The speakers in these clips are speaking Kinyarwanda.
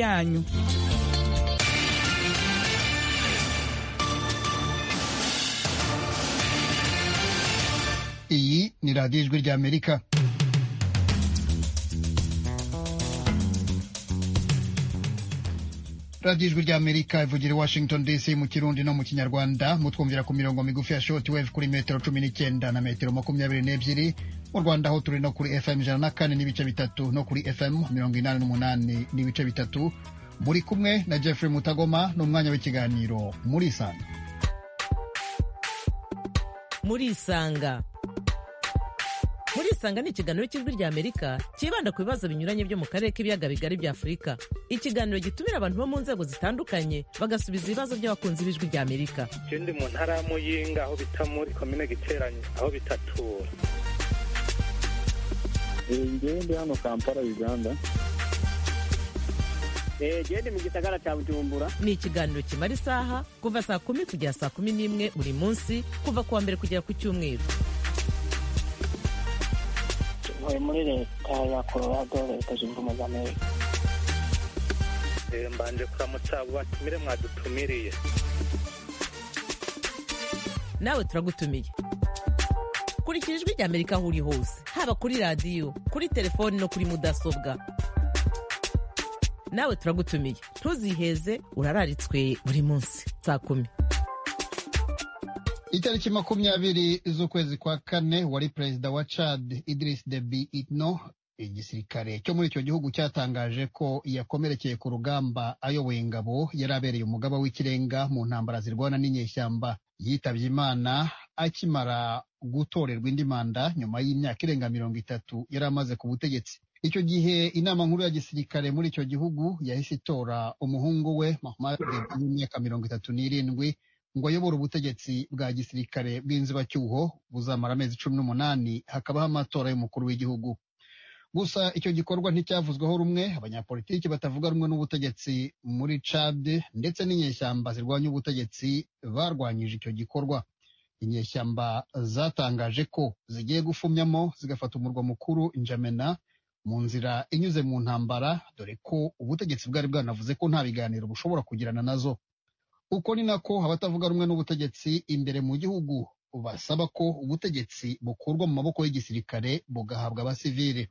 yanyu iyi ni radiyo ijwi ry'amerika radiyo ijwi ry'amerika ivugira i washington dc mu kirundi no mu kinyarwanda mutwumvira ku mirongo migufi ya shoti wevu kuri metero cumi n'icyenda na metero makumyabiri n'ebyiri mu rwanda aho turi no kuri fm ijana na kane n'ibice bitatu no kuri fm mirongo inani n'umunani n'ibice bitatu muri kumwe na jeffrey mutagoma n'umwanya w'ikiganiro muri isanga murisanga murisanga ni ikiganiro cy'ijwi rya amerika cyibanda ku bibazo binyuranye byo mu karere k'ibiyaga bigari bya afurika ikiganiro gitumira abantu bo mu nzego zitandukanye bagasubiza ibibazo by'abakunzi b'ijwi rya amerika Iyo ndi mu ntara ya muyinga aho bita muri komine giteranye aho bita tura ngewe ndi hano kampala uganda gende mu gisagara cya bujumbura ni ikiganiro kimara isaha kuva saa kumi kugera saa kumi n'imwe buri munsi kuva ku wa mbere kugera ku cyumweru tuvuye muri leta ya colorado leta zunze ubumwe za amerika Eh, mbanje kuramutsa abo batumire mwadutumiriye nawe turagutumiye kurikira ijwi rya amerika aho uri hose haba kuri radiyo kuri telefoni no kuri mudasobwa nawe turagutumiye ntuziheze urararitswe buri munsi saa kumi itariki makumyabiri z'ukwezi kwa kane wari perezida wa chad idris deby itno igisirikare cyo muri icyo gihugu cyatangaje ko yakomerekeye ku rugamba ayoboye ingabo yari abereye umugaba w'ikirenga mu ntambara zirwana n'inyeshyamba yitabye imana akimara gutorerwa indi manda nyuma y'imyaka irenga mirongo itatu yari amaze ku butegetsi icyo gihe inama nkuru ya gisirikare muri icyo gihugu yahise itora umuhungu we Mohammad Deby w'imyaka mirongo itatu n'irindwi ngo ayobore ubutegetsi bwa gisirikare bw'inzibacyuho buzamara amezi cumi n'umunani hakabaho amatora y'umukuru w'igihugu gusa icyo gikorwa nticyavuzweho rumwe abanyapolitiki batavuga rumwe n'ubutegetsi muri cad ndetse n'inyeshyamba zirwanya ubutegetsi barwanyije icyo gikorwa inyeshyamba zatangaje ko zigiye gufumyamo zigafata umurwa mukuru njamena mu nzira inyuze mu ntambara dore ko ubutegetsi bwari bwanavuze ko nta biganiro bushobora kugirana nazo uko ni nako abatavuga rumwe n'ubutegetsi imbere mu gihugu basaba ko ubutegetsi bukurwa mu maboko y'igisirikare bugahabwa abasivili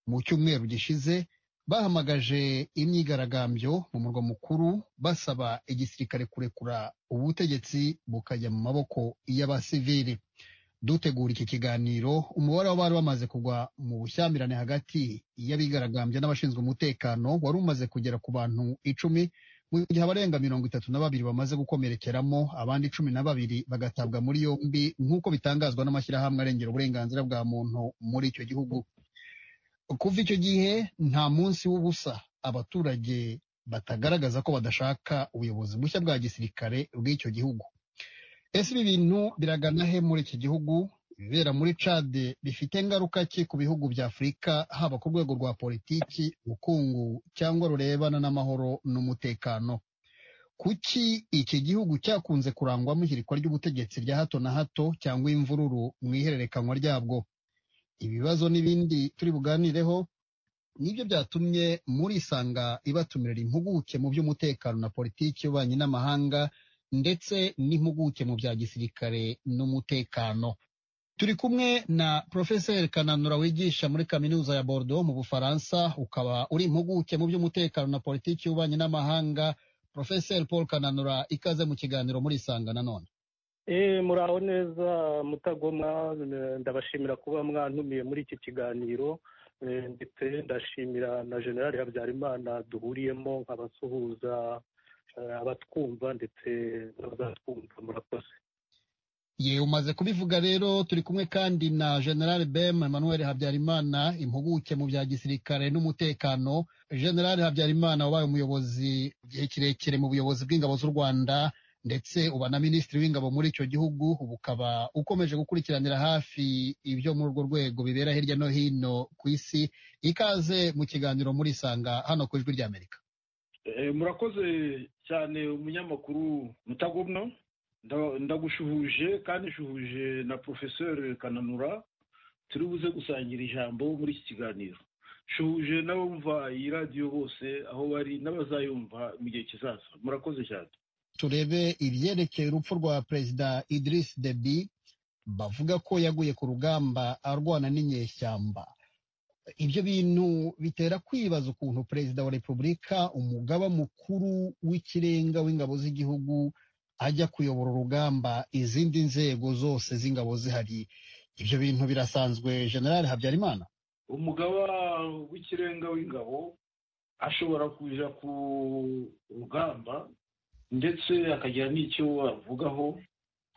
mu cyumweru gishize bahamagaje imyigaragambyo mu murwa mukuru basaba igisirikare kurekura ubutegetsi bukajya mu maboko y'abasivili dutegura iki kiganiro umubare w'abari bamaze kugwa mu bushyamirane hagati y'abigaragambya n'abashinzwe umutekano wari umaze kugera ku bantu icumi mu gihe abarenga mirongo itatu na babiri bamaze gukomerekeramo abandi cumi na babiri bagatabwa muri yombi nk'uko bitangazwa n'amashyirahamwe arengera uburenganzira bwa muntu muri icyo gihugu kuva icyo gihe nta munsi w'ubusa abaturage batagaragaza ko badashaka ubuyobozi bushya bwa gisirikare bw'icyo gihugu ese ibi bintu biragana he muri iki gihugu ibibera muri cade bifite ingaruka ki ku bihugu bya afurika haba ku rwego rwa politiki ubukungu cyangwa rurebana n'amahoro n'umutekano kuki iki gihugu cyakunze kurangwamo ihirikwa ry'ubutegetsi rya hato na hato cyangwa imvururu mu ihererekanywa ryabwo ibibazo n'ibindi turi buganireho nibyo byatumye muri isanga ibatumirira impuguke mu by'umutekano na politiki y'ububanyi n'amahanga ndetse n'impuguke mu bya gisirikare n'umutekano turi kumwe na porofeseri kananura wigisha muri kaminuza ya bordeaux mu bufaransa ukaba uri impuguke mu by'umutekano na politiki y'ububanyi n'amahanga porofeseri paul kananura ikaze mu kiganiro muri isanga nanone Eh, muraho neza mutagoma eh, ndabashimira kuba mwantumiye muri iki kiganiro eh, ndetse ndashimira na generali habyarimana duhuriyemo nkabasuhuza eh, abatwumva ndetse n'abazatwumva murakoze ye umaze kubivuga rero turi kumwe kandi na general bem emmanuel habyarimana impuguke mu bya gisirikare n'umutekano general habyarimana wabaye umuyobozi igihe kirekire mu buyobozi bw'ingabo z'u rwanda ndetse uba na minisitiri w'ingabo muri icyo gihugu ubu ukaba ukomeje gukurikiranira hafi ibyo muri urwo rwego bibera hirya no hino ku isi ikaze mu kiganiro muri isanga hano ku ijwi ry'amerika Eh, murakoze cyane umunyamakuru mutagomwa Nda- ndagushuhuje kandi nshuhuje na porofeseri kananura turi buze gusangira ijambo muri iki kiganiro shuhuje n'abumva iyi radiyo bose aho bari n'abazayumva mu gihe kizaza murakoze cyane turebe ibyerekeye urupfu rwa perezida Idris Deby bavuga ko yaguye ku rugamba arwana n'inyeshyamba ibyo bintu bitera kwibaza ukuntu perezida wa repubulika umugaba mukuru w'ikirenga w'ingabo z'igihugu ajya kuyobora urugamba izindi nzego zose z'ingabo zihari ibyo bintu birasanzwe generale habyarimana umugaba w'ikirenga w'ingabo ashobora kuja ku rugamba ndetse akagira n'icyo avugaho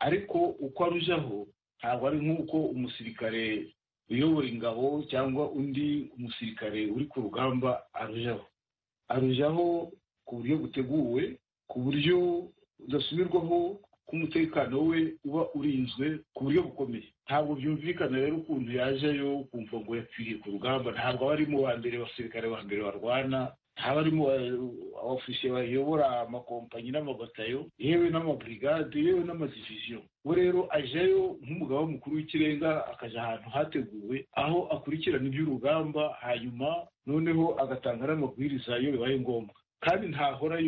ariko uko arujaho ntabwo ari nk'uko umusirikare uyobora ingabo cyangwa undi umusirikare uri ku rugamba arujaho arujaho ku buryo buteguwe ku buryo budasubirwaho ko umutekano we uba urinzwe ku buryo bukomeye ntabwo byumvikana rero ukuntu yajeyo ukumva ngo yapfiriye ku rugamba ntabwo aba arimo wa mbere abasirikare ba mbere barwana ntaba arimo abafisiye bayobora amakompanyi n'amabatayo yewe n'amaburigade yewe n'amadiviziyo we rero ajayo nk'umugabo mukuru w'ikirenga akaja ahantu hateguwe aho akurikirana iby'urugamba hanyuma noneho agatanga n'amabwiriza iyo bibaye ngombwa kandi ntahora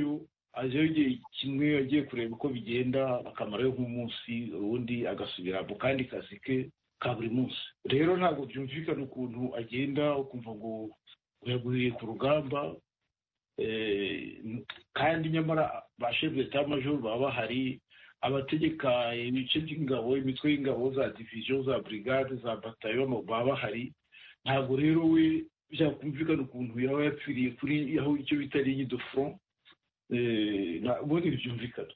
aje igihe kimwe agiye kureba uko bigenda akamarayo nk'umunsi ubundi agasubira mu kandi kazi ke ka buri munsi rero ntabwo byumvikana ukuntu agenda ukumva ngo yaguye ku rugamba kandi nyamara ba shefu majoro baba bahari abategeka ibice by'ingabo imitwe y'ingabo za diviziyo za burigade za batayo baba bahari ntabwo rero we byakumvikana ukuntu yaba yapfiriye kuri aho icyo bita ligne front ubundi byumvikana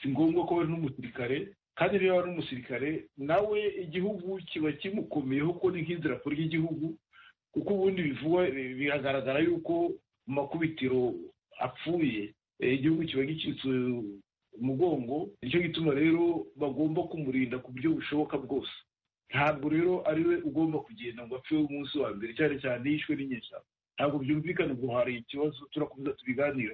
si ngombwa ko bari n'umusirikare kandi niba ari umusirikare nawe igihugu kiba kimukomeyeho ko ni nk'idarapo ry'igihugu kuko ubundi bivugwa biragaragara yuko mu makubitiro apfuye igihugu kiba gicitse umugongo nicyo gituma rero bagomba kumurinda ku buryo bushoboka bwose ntabwo rero ari we ugomba kugenda ngo apfe umunsi wa mbere cyane cyane yishwe n'inyeshyamba ntabwo byumvikana ngo hari ikibazo turakomeza tubiganira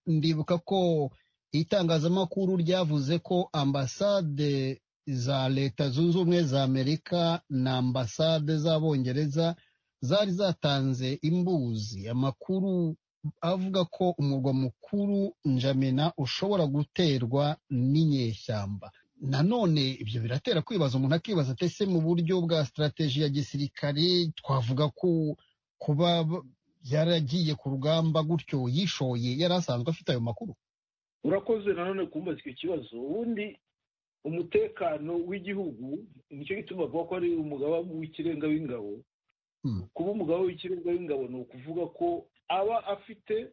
ndibuka ko itangazamakuru ryavuze ko ambasade za leta zunze ubumwe za amerika na ambasade z'abongereza zari zatanze imbuzi amakuru avuga ko umurwa mukuru njamena ushobora guterwa n'inyeshyamba nanone ibyo biratera kwibaza umuntu akibaza atese mu buryo bwa sitarateji ya gisirikare twavuga ko kuba yaragiye ku rugamba gutyo yishoye yari asanzwe afite ayo makuru urakoze nanone kumbaza icyo kibazo ubundi umutekano w'igihugu nicyo gituma bavuga ko ari umugaba w'ikirenga w'ingabo kuba umugabo w'ikirenga w'ingabo ni ukuvuga ko aba afite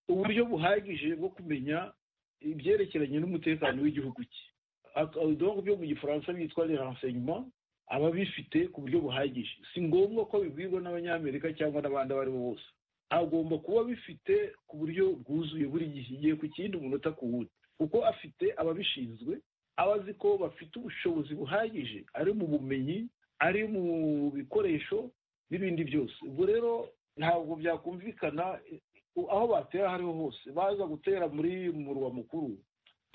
uburyo buhagije bwo kumenya ibyerekeranye n'umutekano w'igihugu cye ibidobo byo mu gifaransa byitwa renseignement aba bifite ku buryo buhagije si ngombwa ko bibwirwa n'abanyamerika cyangwa n'abandi abo ari bo bose agomba kuba bifite ku buryo bwuzuye buri gihe igihe ku kindi umunota ku wundi kuko afite ababishinzwe aba azi ko bafite ubushobozi buhagije ari mu bumenyi ari mu bikoresho n'ibindi byose ubwo rero ntabwo byakumvikana aho batera aho ariho hose baza gutera muri murwa mukuru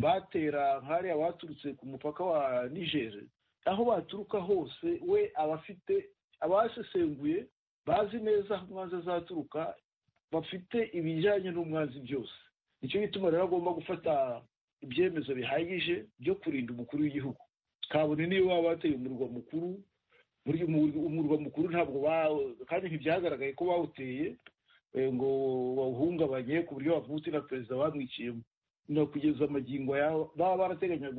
batera nk'ariya baturutse ku mupaka wa nigeri aho baturuka hose we aba afite abasesenguye bazi neza aho umwanzi azaturuka bafite ibijyanye n'umwanzi byose nicyo gituma rero agomba gufata ibyemezo bihagije byo kurinda umukuru w'igihugu kabone niyo baba bateye umurwa mukuru umurwa mukuru ntabwo kandi ntibyagaragaye ko bawuteye ngo bawuhungabanye ku buryo bavutse na perezida bamwiciyemo na kugeza amagingo yabo baba barateganya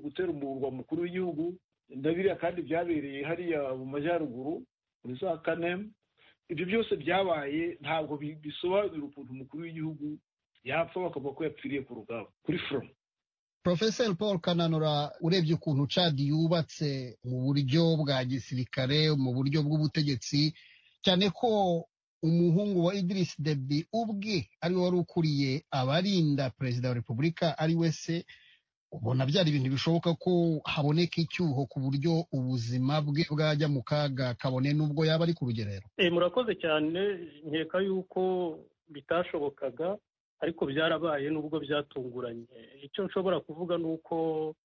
gutera umurwa mukuru w'igihugu ndabiriya kandi byabereye hariya mu majyaruguru muri za kane ibyo byose byabaye ntabwo bisobanura ukuntu umukuru w'igihugu yapfa bakavuga ko yapfiriye ku rugamba kuri foromu porofeseri paul kananura urebye ukuntu cadi yubatse mu buryo bwa gisirikare mu buryo bw'ubutegetsi cyane ko umuhungu wa idirisi debi ubwe ariwe wari ukuriye abarinda perezida wa repubulika ari we se ubona byari ibintu bishoboka ko haboneka icyuho ku buryo ubuzima bwe bwajya mu kaga kabone n'ubwo yaba ari ku rugerero murakoze cyane nkeka yuko bitashobokaga ariko byarabaye nubwo byatunguranye icyo nshobora kuvuga ni uko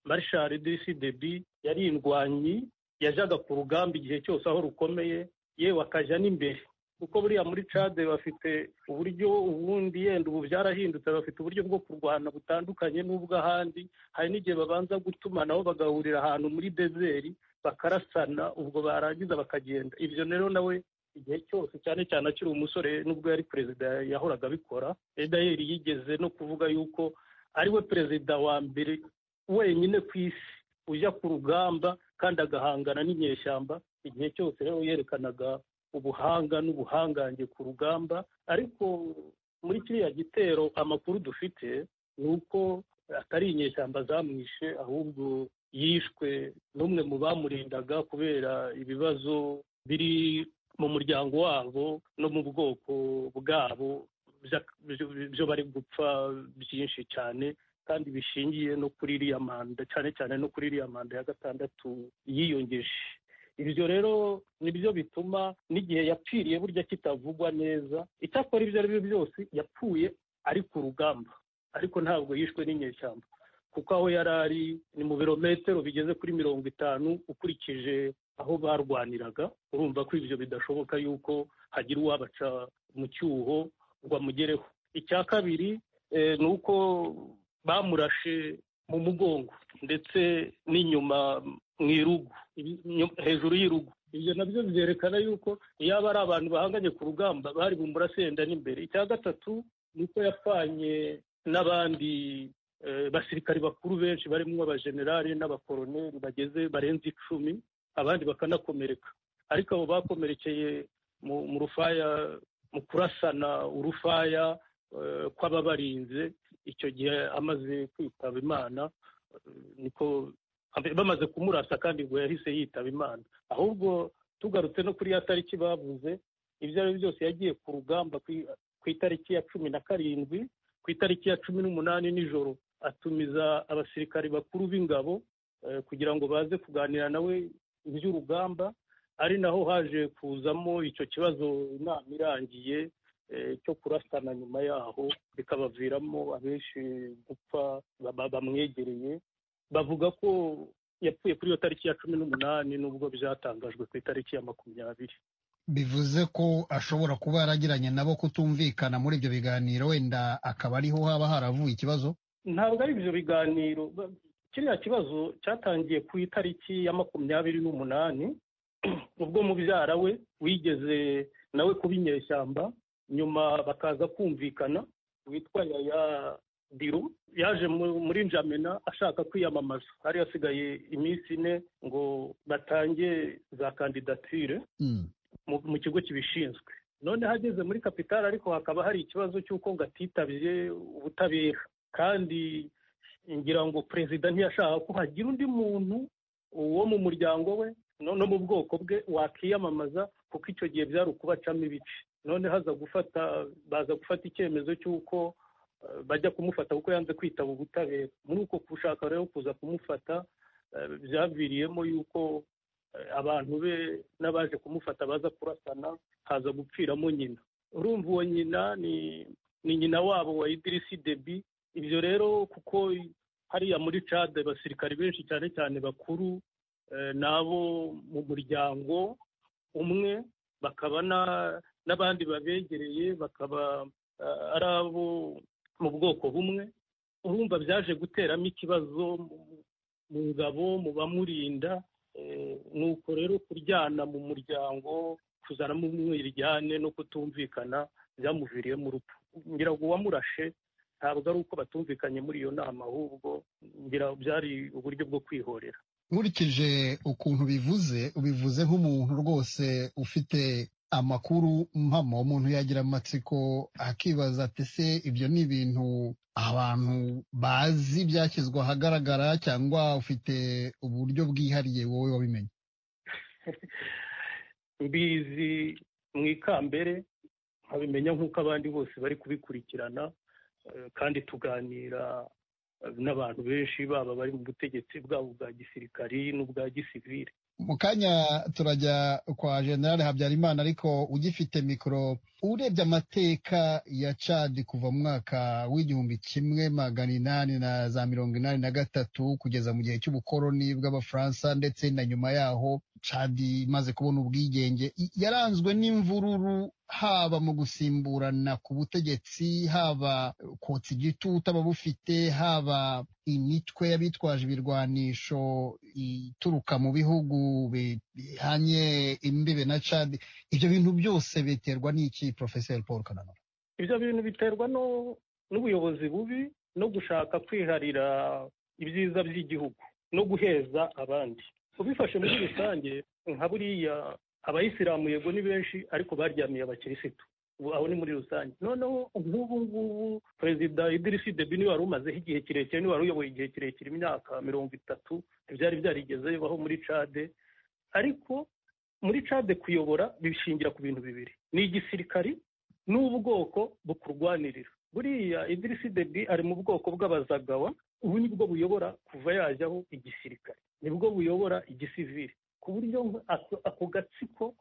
marishari disi debi yari indwanyi yajyaga ku rugamba igihe cyose aho rukomeye yewe akajya n'imbere kuko buriya muri cade bafite uburyo ubundi yenda ubu byarahindutse bafite uburyo bwo kurwana butandukanye n'ubw'ahandi hari n'igihe babanza gutumanaho bagahurira ahantu muri dezeri bakarasana ubwo barangiza bakagenda ibyo rero nawe igihe cyose cyane cyane akiri umusore nubwo yari perezida yahoraga abikora edayeri yigeze no kuvuga yuko ariwe perezida wa mbere wenyine ku isi ujya ku rugamba kandi agahangana n'inyeshyamba igihe cyose rero yerekanaga ubuhanga n'ubuhangange ku rugamba ariko muri kiriya gitero amakuru dufite ni uko atari inyeshyamba zamwishe ahubwo yishwe n'umwe mu bamurindaga kubera ibibazo biri mu muryango wabo no mu bwoko bwabo byo bari gupfa byinshi cyane kandi bishingiye no kuri iriya manda cyane cyane no kuri iriya manda ya gatandatu yiyongeje ibyo rero nibyo bituma n'igihe yapfiriye burya kitavugwa neza icyakora ibyo ari byo byose yapfuye ari ku rugamba ariko ntabwo yishwe n'inyeshyamba kuko aho yari ari ni mu birometero bigeze kuri mirongo itanu ukurikije aho barwaniraga urumva ko ibyo bidashoboka yuko hagira uwabaca mu cyuho ngo amugereho icya kabiri ni uko bamurashe mu mugongo ndetse n'inyuma mu irugu hejuru y'irugu ibyo nabyo byerekana yuko yaba ari abantu bahanganye ku rugamba bari bumurase yenda n'imbere icya gatatu ni uko yapfanye n'abandi basirikari bakuru benshi barimo abajenerali n'abakoroneri bageze barenze icumi abandi bakanakomereka ariko abo bakomerekeye mu rufaya mu kurasana urufaya kw'ababarinze icyo gihe amaze kwitaba imana niko bamaze kumurasa kandi ngo yahise yitaba imana ahubwo tugarutse no kuri ya tariki bavuze ibyo ari byo byose yagiye ku rugamba ku itariki ya cumi na karindwi ku itariki ya cumi n'umunani nijoro atumiza abasirikari bakuru b'ingabo kugira ngo baze kuganira nawe iby'urugamba ari naho haje kuzamo icyo kibazo inama irangiye cyo kurasana nyuma yaho bikabaviramo abenshi gupfa bamwegereye bavuga ko yapfuye kuri iyo tariki ya cumi n'umunani nubwo byatangajwe ku itariki ya makumyabiri bivuze ko ashobora kuba yaragiranye nabo kutumvikana muri ibyo biganiro wenda akaba ariho haba haravuye ikibazo ntabwo ari ibyo biganiro kiriya kibazo cyatangiye ku itariki ya makumyabiri n'umunani ubwo mubyara we wigeze nawe kuba inyeshyamba nyuma bakaza kumvikana witwa yaya diro yaje muri njamena ashaka kwiyamamaza hari hasigaye iminsi ine ngo batange za kandidatire mu kigo kibishinzwe none hageze muri kapitali ariko hakaba hari ikibazo cy'uko ngo atitabye ubutabera kandi ngira ngo perezida ntiyashaka ko hagira undi muntu wo mu muryango we no mu bwoko bwe wakiyamamaza kuko icyo gihe byari ukubacamo ibice none haza gufata baza gufata icyemezo cy'uko bajya kumufata kuko yanze kwitaba ubutabera muri uko gushaka rero kuza kumufata byaviriyemo yuko abantu be n'abaje kumufata baza kurasana haza gupfiramo nyina urumva uwo nyina ni nyina wabo wa idirisi debi ibyo rero kuko hariya muri cade abasirikari benshi cyane cyane bakuru ni abo mu muryango umwe bakaba n'abandi babegereye bakaba ari abo mu bwoko bumwe urumva byaje guteramo ikibazo mu ngabo mu bamurinda ni uko rero kuryana mu muryango kuzanamo umwiryane no kutumvikana byamuviriyemo urupfu ngira ngo uwamurashe ntabwo ari uko batumvikanye muri iyo nama ahubwo ngira byari uburyo bwo kwihorera nkurikije ukuntu bivuze ubivuze nk'umuntu rwose ufite amakuru mpamo umuntu yagira amatsiko akibaza ati se ibyo ni ibintu abantu bazi byashyizwe ahagaragara cyangwa ufite uburyo bwihariye wowe wabimenye mbizi mu ikambere nkabimenya nk'uko abandi bose bari kubikurikirana kandi tuganira n'abantu benshi baba bari mu butegetsi bwabo bwa gisirikari n'ubwa gisivire mu kanya turajya kwa generale habyarimana ariko ugifite mikoro urebye amateka ya cadi kuva mu mwaka w'igihumbi kimwe magana inani na za mirongo inani na gatatu kugeza mu gihe cy'ubukoroni bw'abafaransa ndetse na nyuma yaho cadi imaze kubona ubwigenge yaranzwe n'imvururu haba mu gusimburana ku butegetsi haba kotsa igitutu ababufite haba imitwe y'abitwaje ibirwanisho ituruka mu bihugu bihanye imbibe na cadi ibyo bintu byose biterwa n'iki porofeseri paul kananura ibyo bintu biterwa n'ubuyobozi bubi no gushaka kwiharira ibyiza by'igihugu no guheza abandi ubifashe muri rusange nka buriya abayisilamu yego ni benshi ariko baryamiye abakirisitu aho ni muri rusange noneho nk'ubu ngubu perezida idirisi debi niwe wari umazeho igihe kirekire niwe wari uyoboye igihe kirekire imyaka mirongo itatu ntibyari byarigeze bibaho muri cade ariko muri cade kuyobora bishingira ku bintu bibiri ni igisirikari n'ubwoko bukurwanirira buriya idirisi debi ari mu bwoko bw'abazagawa ubu ni bwo buyobora kuva yajyaho igisirikare nibwo buyobora igisivili ku buryo ako gatsiko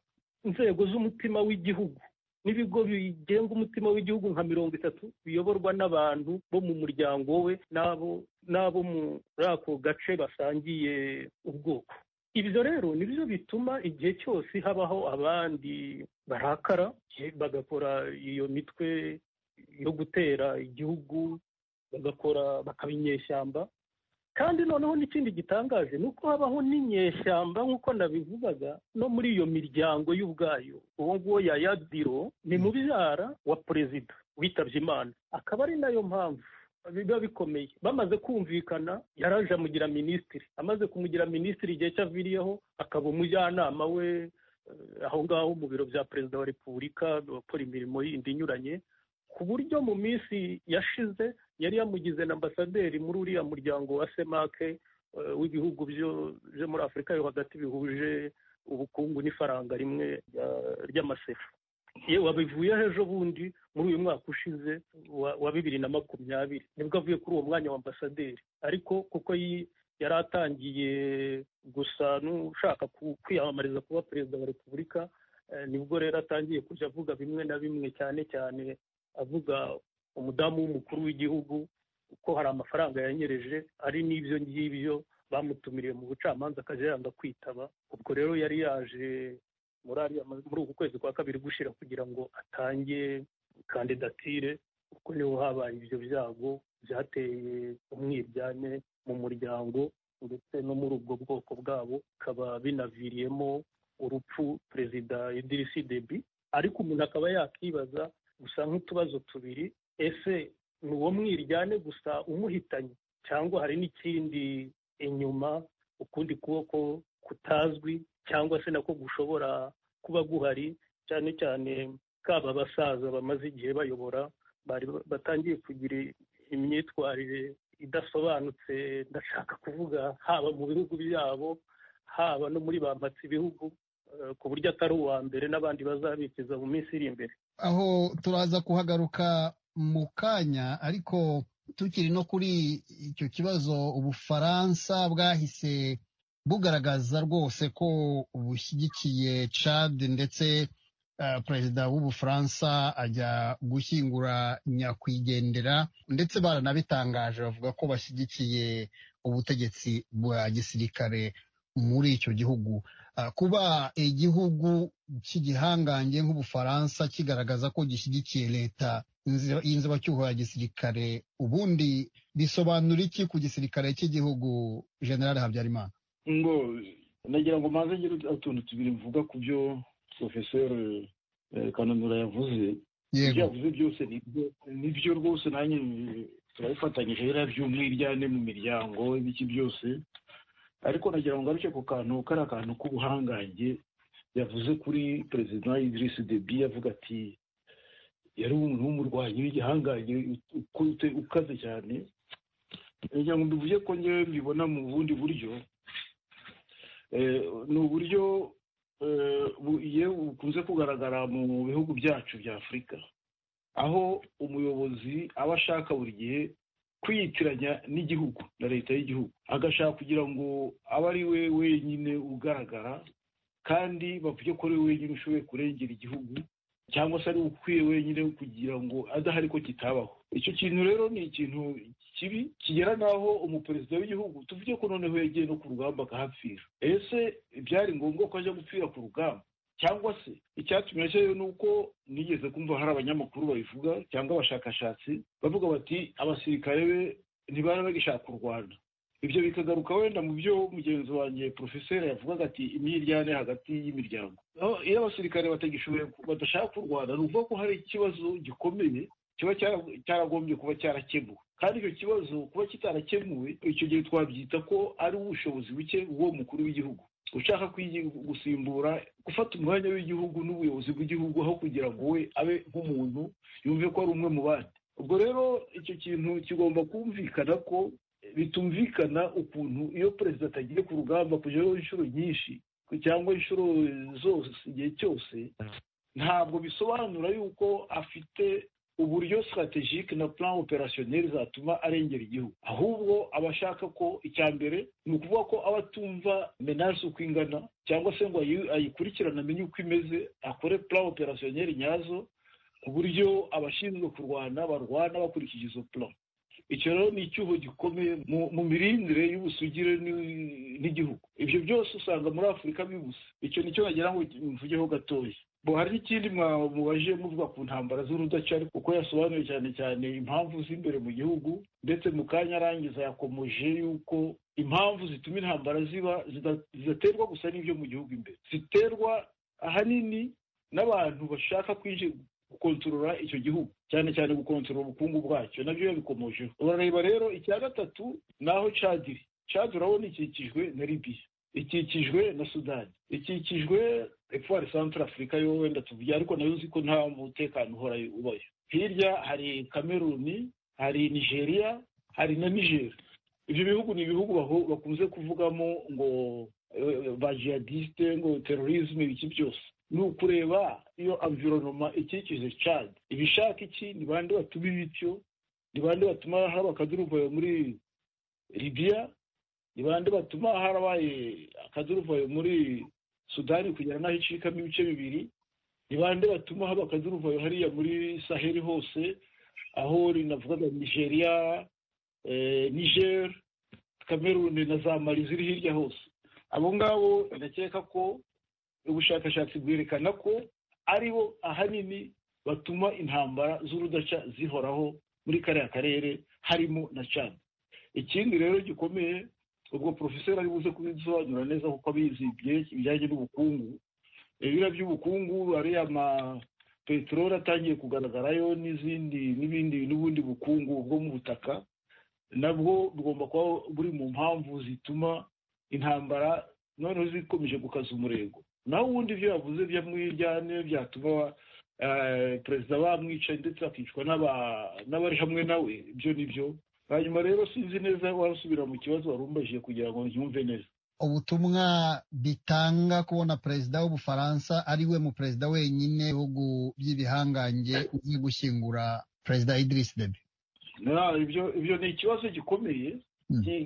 inzego z'umutima w'igihugu n'ibigo bigenga umutima w'igihugu nka mirongo itatu biyoborwa n'abantu bo mu muryango we n'abo muri ako gace basangiye ubwoko ibyo rero nibyo bituma igihe cyose habaho abandi barakara bagakora iyo mitwe yo gutera igihugu bagakora bakaba inyeshyamba kandi noneho n'ikindi gitangaje ni uko habaho n'inyeshyamba nk'uko nabivugaga no muri iyo miryango y'ubwayo uwo nguwo yadiro ni mubyara wa perezida witabye imana akaba ari nayo mpamvu biba bikomeye bamaze kumvikana yaraje amugira minisitiri amaze kumugira minisitiri igihe cyaviriyeho akaba umujyanama we aho ngaho mu biro bya perezida wa repubulika bakora imirimo yindi inyuranye ku buryo mu minsi yashize yari yamugize na ambasaderi muri uriya muryango wa semake w'ibihugu byo muri afurika yo hagati bihuje ubukungu n'ifaranga rimwe ry'amasefu yewe wabivuyeho ejo bundi muri uyu mwaka ushize wa bibiri na makumyabiri nibwo avuye kuri uwo mwanya wa ambasaderi ariko kuko yari atangiye gusa n'ushaka kwiyamamariza kuba perezida wa repubulika nibwo rero atangiye kujya avuga bimwe na bimwe cyane cyane avuga umudamu w'umukuru w'igihugu ko hari amafaranga yanyereje ari n'ibyo ngibyo bamutumiriye mu bucamanza akajya yanga kwitaba ubwo rero yari yaje muri uku kwezi kwa kabiri gushyira kugira ngo atange kandidatire kuko niho habaye ibyo byago byateye umwiryane mu muryango ndetse no muri ubwo bwoko bwabo bikaba binaviriyemo urupfu perezida idirisi debi ariko umuntu akaba yakibaza gusa nk'utubazo tubiri ese ni uwo mwiryane gusa umuhitanye cyangwa hari n'ikindi inyuma ukundi kuboko kutazwi cyangwa se nako gushobora kuba guhari cyane cyane kaba abasaza bamaze igihe bayobora batangiye kugira imyitwarire idasobanutse ndashaka kuvuga haba mu bihugu byabo haba no muri bambatse ibihugu ku buryo atari uwa mbere n'abandi bazabikiza mu minsi iri imbere aho turaza kuhagaruka mu kanya ariko tukiri no kuri icyo kibazo ubufaransa bwahise bugaragaza rwose ko bushyigikiye cad ndetse perezida w'ubufaransa ajya gushyingura nyakwigendera ndetse baranabitangaje bavuga ko bashyigikiye ubutegetsi bwa gisirikare muri icyo gihugu kuba igihugu cy'igihangange nk'ubufaransa kigaragaza ko gishyigikiye leta y'inzibacyuho ya gisirikare ubundi bisobanura iki ku gisirikare cy'igihugu generale habyarimana ngo nagira ngo maze ngire utuntu tubiri mvuga ku byo porofeseri kananura yavuze ibyo yavuze byose nibyo rwose nanjye turabifatanyije rero by'umwiryane mu miryango ibiki byose ariko nagira ngo ngaruke ku kantu kariya kantu k'ubuhangange yavuze kuri perezida Idris debi yavuga ati yari umuntu w'umurwanyi w'igihangange ukaze cyane nagira ngo mbivuge ko ngewe mbibona mu bundi buryo ni uburyo bukunze kugaragara mu bihugu byacu bya afurika aho umuyobozi aba ashaka buri gihe kwiyitiranya n'igihugu na leta y'igihugu agashaka kugira ngo abe ari we wenyine ugaragara kandi bavuge ko ari we wenyine ushoboye kurengera igihugu cyangwa se ari ukwiye wenyine kugira ngo adahari ko kitabaho icyo kintu rero ni ikintu kibi kigera n'aho umuperezida w'igihugu tuvuge ko noneho yagiye no ku rugamba akahapfira ese byari ngombwa ko ajya gupfira ku rugamba cyangwa se icyatumye ajyayo ni uko nigeze kumva hari abanyamakuru babivuga cyangwa abashakashatsi bavuga bati abasirikare be ntibari bagishaka u rwanda ibyo bikagaruka wenda mu byo mugenzi wanjye porofeseri yavugaga ati imyiryane hagati y'imiryango iyo abasirikare batagishoboye badashaka u rwanda ni ukuvuga ko hari ikibazo gikomeye kiba cyaragombye kuba cyarakemuwe kandi icyo kibazo kuba kitarakemuwe icyo gihe twabyita ko ari ubushobozi buke bw'uwo mukuru w'igihugu ushaka gusimbura gufata umwanya w'igihugu n'ubuyobozi bw'igihugu aho kugira ngo we abe nk'umuntu yumve ko ari umwe mu bandi ubwo rero icyo kintu kigomba kumvikana ko bitumvikana ukuntu iyo perezida atagiye ku rugamba kujyaho inshuro nyinshi cyangwa inshuro zose igihe cyose ntabwo bisobanura yuko afite uburyo sitategike na plan operasiyoneri zatuma arengera igihugu ahubwo aba ashaka ko icya mbere ni ukuvuga ko aba atumva menasi uko ingana cyangwa se ngo ayikurikirane amenye uko imeze akore plan operasiyoneri nyazo ku buryo abashinzwe kurwana barwana bakurikije izo plan icyo rero ni icyuho gikomeye mu mirindire y'ubusugire n'igihugu ibyo byose usanga muri afurika bibuze icyo nicyo nagira ngo mvugeho gatoya bo hari n'ikindi mwamubaje muvuga ku ntambara z'urudaca kuko yasobanuye cyane cyane impamvu z'imbere mu gihugu ndetse mu kanya arangiza yakomeje yuko impamvu zituma intambara ziba zidaterwa gusa n'ibyo mu gihugu imbere ziterwa ahanini n'abantu bashaka kwinjira gukontorora icyo gihugu cyane cyane gukontorora ubukungu bwacyo nabyo yabikomojeho urareba rero icya gatatu naho cadiri cadi urabona ikikijwe na libiya ikikijwe na sudani ikikijwe efuwari santara afurika yo wenda tuvuge ariko nayo uzi ko nta mutekano uhora ubayo hirya hari kameruni hari nigeria hari na nigeri ibyo bihugu ni ibihugu bakunze kuvugamo ngo ba jihadisite ngo terorizme ibiki byose ni ukureba iyo amvironoma ikikije cadi ibishaka iki ni bande batuma ibityo ni bande batuma haba akaduruvayo muri libiya ni bande batuma harabaye akaduruvayo muri sudani kugera n'aho icikamo ibice bibiri ni bande batuma haba akaduruvayo hariya muri saheli hose aho rinavugaga nigeria niger kameruni na za mari ziri hirya hose abo ngabo ndakeka ko ubushakashatsi bwerekana ko ari bo ahanini batuma intambara z'urudaca zihoraho muri kariya karere harimo na cani ikindi rero gikomeye ubwo porofeseri ari buze kubisobanura neza kuko abizi ibijyanye n'ubukungu ibira by'ubukungu ariya ma peteroli atangiye kugaragarayo n'izindi n'ibindi n'ubundi bukungu bwo mu butaka nabwo bugomba kuba buri mu mpamvu zituma intambara noneho zikomeje gukaza umurego naho ubundi ibyo yavuze byamwijyane byatuma perezida bamwicaye ndetse akicwa n'abari hamwe nawe ibyo ni byo hanyuma rero sinzi neza wasubira mu kibazo wari umbajije kugira ngo nyumve neza ubutumwa bitanga kubona perezida w'ubufaransa ari we mu perezida wenyine ibihugu by'ibihangange uzi gushyingura perezida idirisi debi ibyo ni ikibazo gikomeye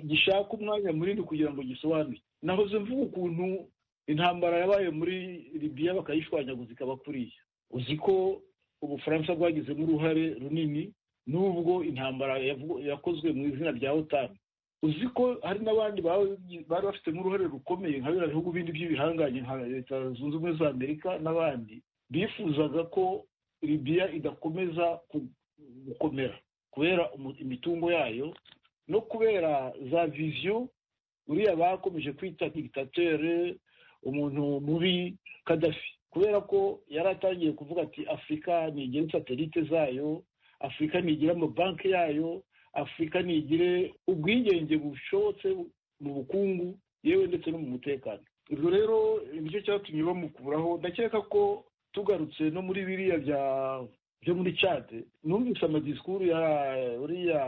gishaka umwanya munini kugira ngo gisobanure nahoze mvuga ukuntu intambara yabaye muri libiya bakayishwanyaguza ikaba kuriya uzi ko ubufaransa bwagizemo uruhare runini n'ubwo intambara yakozwe mu izina rya otani uzi ko hari n'abandi bari bafitemo uruhare rukomeye nka biriya bihugu bindi by'ibihangange nka leta zunze ubumwe za amerika n'abandi bifuzaga ko libiya idakomeza gukomera kubera imitungo yayo no kubera za viziyo uriya bakomeje kwita dictatere umuntu mubi kadafi kubera ko yari atangiye kuvuga ati afurika ntigire satelite zayo afurika ntigire amabanki yayo afurika ntigire ubwigenge bushobotse mu bukungu yewe ndetse no mu mutekano ibyo rero nicyo cyatumye bamukuraho ndakeka ko tugarutse no muri biriya byo muri cade numvise amadisikuru ya uriya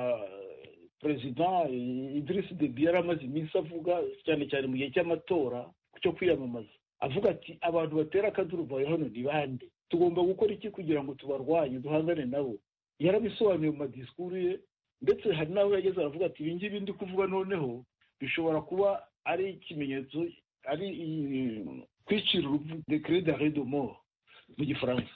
perezida idirisi debi yari amaze iminsi avuga cyane cyane mu gihe cy'amatora cyo kwiyamamaza avuga ati abantu batera akaduruvayo hano ni bande tugomba gukora iki kugira ngo tubarwanye duhangane nabo yarabisobanuye mu madisikuru ye ndetse hari n'aho yageze aravuga ati ibi ngibi ndi kuvuga noneho bishobora kuba ari ikimenyetso ari kwicira urupfu dekere de redomoro mu gifaransa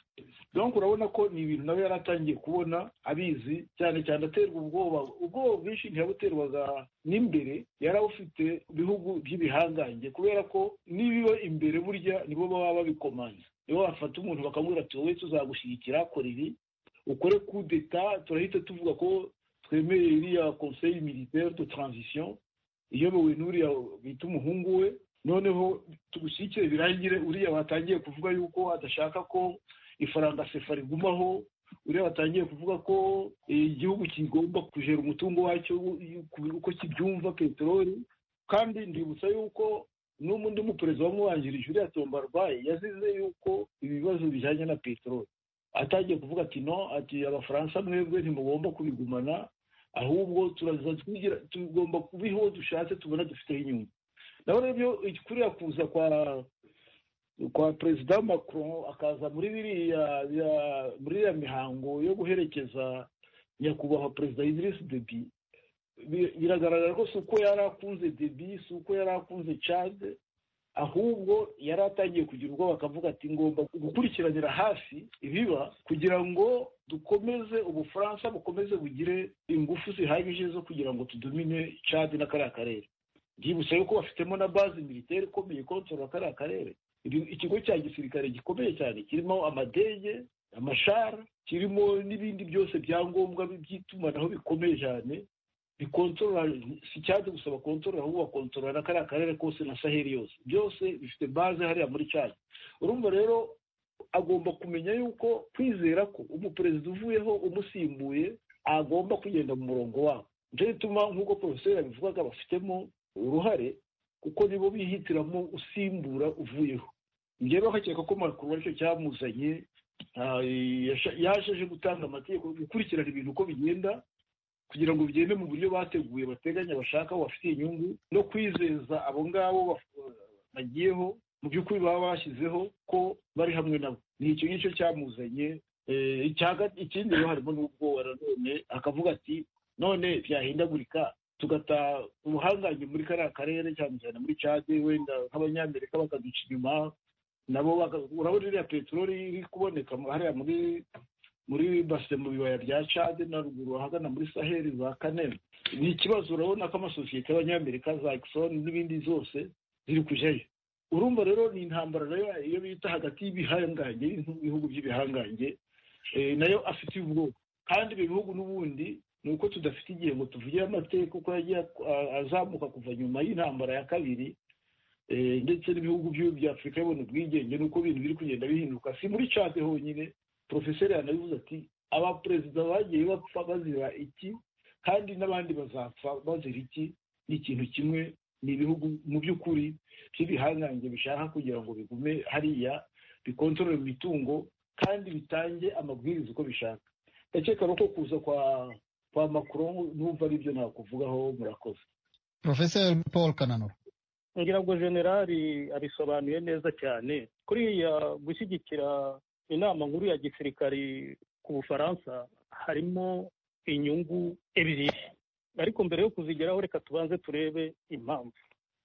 donc urabona ko ni ibintu nawe yari atangiye kubona abizi cyane cyane aterwa ubwoba ubwoba bwinshi ntiyabuterwaga n'imbere yari awufite bihugu by'ibihangange kubera ko n'ibiba imbere burya nibo baba babikomanya nibo bafata umuntu bakamubwira ati wowe tuzagushyigikira kora ibi ukore kudeta turahita tuvuga ko twemeye iriya conseil militaire de transition iyobowe n'uriya bita umuhungu we noneho tugushyigikire birangire uriya watangiye kuvuga yuko adashaka ko ifaranga sefa rigumaho uriya watangiye kuvuga ko igihugu kigomba kujera umutungo wacyo uko kibyumva peteroli kandi ndibutsa yuko n'ubundi muperezida wamubangirije uriya tombarwayi yazize yuko ibibazo bijyanye na peteroli atangiye kuvuga ati no ati abafaransa mwebwe ntimugomba kubigumana ahubwo turaza twigira tugomba kubiho dushatse tubona dufiteho inyungu nawe rero kuriya kuza kwa kwa perezida macron akaza muri biriya muri iriya mihango yo guherekeza nyakubahwa perezida idirisi debi biragaragara ko si uko yari akunze debi si uko yari akunze cade ahubwo yari atangiye kugira ubwoba akavuga ati ngomba gukurikiranira hafi ibiba kugira ngo dukomeze ubufaransa bukomeze bugire ingufu zihagije zo kugira ngo tudumine cade na kariya karere byibutsa yuko bafitemo na bazi militeri ikomeye ikontorora kariya karere ikigo cya gisirikare gikomeye cyane kirimo amadege amashara kirimo n'ibindi byose byangombwa by'itumanaho bikomeye cyane bikontorora si cyane gusa bakontorora ahubwo bakontorora na kariya karere kose na saheli yose byose bifite baze hariya muri cyane urumva rero agomba kumenya yuko kwizera ko umuperezida uvuyeho umusimbuye agomba kugenda mu murongo wabo nicyo gituma nk'uko porofeseri abivugaga bafitemo uruhare kuko nibo bihitiramo usimbura uvuyeho njyewe bakeka ko makuru aricyo cyamuzanye yaje aje gutanga amategeko gukurikirana ibintu uko bigenda kugira ngo bigende mu buryo bateguye bateganya bashaka bafite inyungu no kwizeza abo ngabo bagiyeho mu by'ukuri baba bashyizeho ko bari hamwe nabo ni icyo ngicyo cyamuzanye ikindi rero harimo n'ubwoba nanone akavuga ati none byahindagurika tugata ubuhangange muri kariya karere cyane cyane muri cade wenda nk'abanyamerika bakaduca inyuma nabo urabona iriya peteroli iri kuboneka hariya muri muri base mu bibaya bya cade na ruguru ahagana muri saheli za kaneme ni ikibazo urabona ko amasosiyete y'abanyamerika za ekisoni n'ibindi zose ziri kujyayo urumva rero ni intambara rero iyo bita hagati y'ibihangange ibihugu by'ibihangange nayo afite ubwoko kandi ibyo bihugu n'ubundi ni uko tudafite igihe ngo tuvugire amateka uko yagiye azamuka kuva nyuma y'intambara ya kabiri ndetse n'ibihugu bya afurika bibona ubwigenge n'uko ibintu biri kugenda bihinduka si muri cate honyine porofeseri yanabivuze ati abaperezida bagiye bapfa bazira iki kandi n'abandi bazapfa bazira iki ni ikintu kimwe ni ibihugu mu by'ukuri by'ibihangange bishaka kugira ngo bigume hariya bikontorore imitungo kandi bitange amabwiriza uko bishaka ndakeka ko kuza kwa kwa makuru numva aribyo nakuvugaho murakoze porofeseri paul kananura ngira ngo generali abisobanuye neza cyane kuriya gushyigikira inama nkuru ya gisirikari ku bufaransa harimo inyungu ebyiri ariko mbere yo kuzigeraho reka tubanze turebe impamvu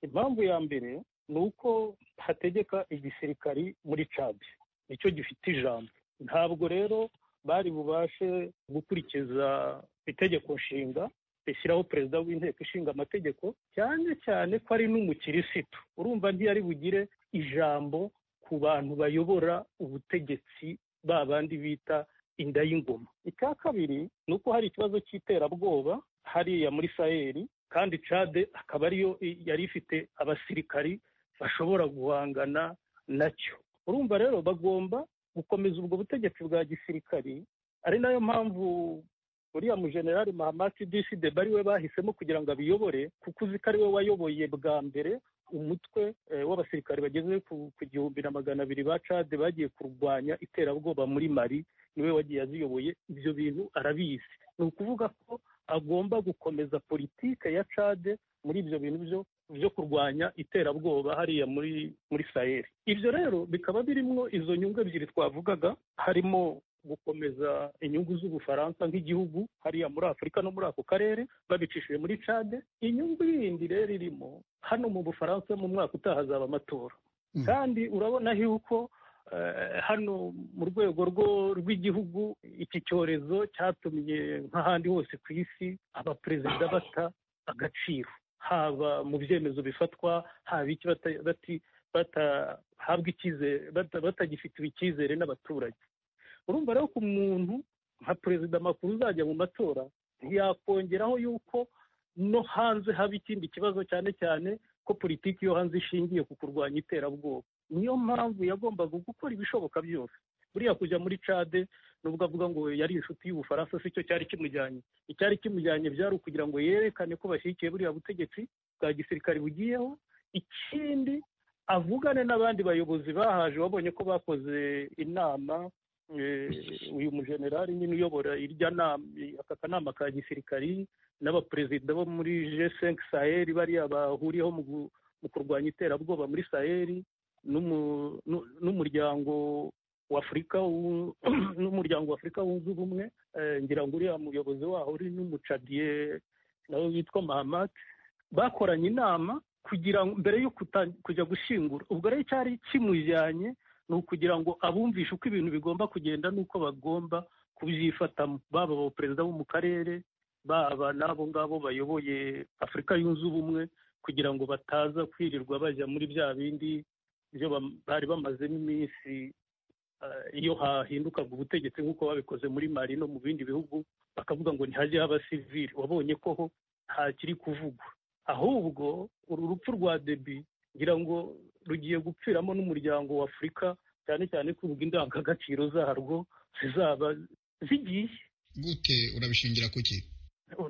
impamvu ya mbere ni uko hategeka igisirikari muri cadi nicyo gifite ijambo ntabwo rero bari bubashe gukurikiza itegeko nshinga rishyiraho perezida w'inteko ishinga amategeko cyane cyane ko ari n'umukirisitu urumva ntiyari bugire ijambo ku bantu bayobora ubutegetsi ba bandi bita inda y'ingoma icya kabiri ni uko hari ikibazo cy'iterabwoba hariya muri sayeri kandi cade akaba ariyo yari ifite abasirikari bashobora guhangana nacyo urumva rero bagomba gukomeza ubwo butegetsi bwa gisirikari ari nayo mpamvu uriya mujenerali mahamati disi deba ari we bahisemo kugira ngo abiyobore kuko uzi ko ari we wayoboye bwa mbere umutwe w'abasirikari bageze ku gihumbi na magana abiri ba cade bagiye kurwanya iterabwoba muri mari niwe wagiye aziyoboye ibyo bintu arabizi ni ukuvuga ko agomba gukomeza politike ya cade muri ibyo bintu byo byo kurwanya iterabwoba hariya muri muri sayeri ibyo rero bikaba birimo izo nyungu ebyiri twavugaga harimo gukomeza inyungu z'ubufaransa nk'igihugu hariya muri afurika no muri ako karere babicishije muri cade inyungu yindi rero irimo hano mu bufaransa mu mwaka utaha hazaba amatora kandi urabona yuko hano mu rwego rw'igihugu iki cyorezo cyatumye nk'ahandi hose ku isi abaperezida bata agaciro haba mu byemezo bifatwa haba iki batahabwa icyizere batagifitiwe icyizere n'abaturage urumva rero ko umuntu nka perezida makuru uzajya mu matora ntiyakongeraho yuko no hanze haba ikindi kibazo cyane cyane ko politiki yo hanze ishingiye ku kurwanya iterabwoba niyo mpamvu yagombaga gukora ibishoboka byose buriya kujya muri cade nubwo avuga ngo yari inshuti y'ubufaransa si cyo cyari kimujyanye icyari kimujyanye byari ukugira ngo yerekane ko bashyigikiye buriya butegetsi bwa gisirikare bugiyeho ikindi avugane n'abandi bayobozi bahaje babonye ko bakoze inama uyu mujenerali nyine uyobora irya nama aka kanama ka gisirikari n'abaperezida bo muri jesenke saheli bariya bahuriyeho mu kurwanya iterabwoba muri saheli n'umuryango w'afurika n'umuryango w'afurika wunze ubumwe ngira ngo uriya muyobozi waho uri n'umucadiye nawe witwa mahamati bakoranye inama kugira ngo mbere yo kujya gushingura ubwo rero cyari kimujyanye ni ukugira ngo abumvishe uko ibintu bigomba kugenda n'uko bagomba kubyifatamo baba abaperezida bo mu karere baba n'abo ngabo bayoboye afurika yunze ubumwe kugira ngo bataza kwirirwa bajya muri bya bindi byo bari bamazemo iminsi iyo hahindukaga ubutegetsi nk'uko babikoze muri mari no mu bindi bihugu bakavuga ngo ntihajye haba sivire wabonye ko ho ntakiri kuvugwa ahubwo uru rupfu rwa debi ngira ngo rugiye gupfiramo n'umuryango w'afurika cyane cyane ko ubwo indangagaciro zarwo zizaba zigiye gute urabishingira ku ki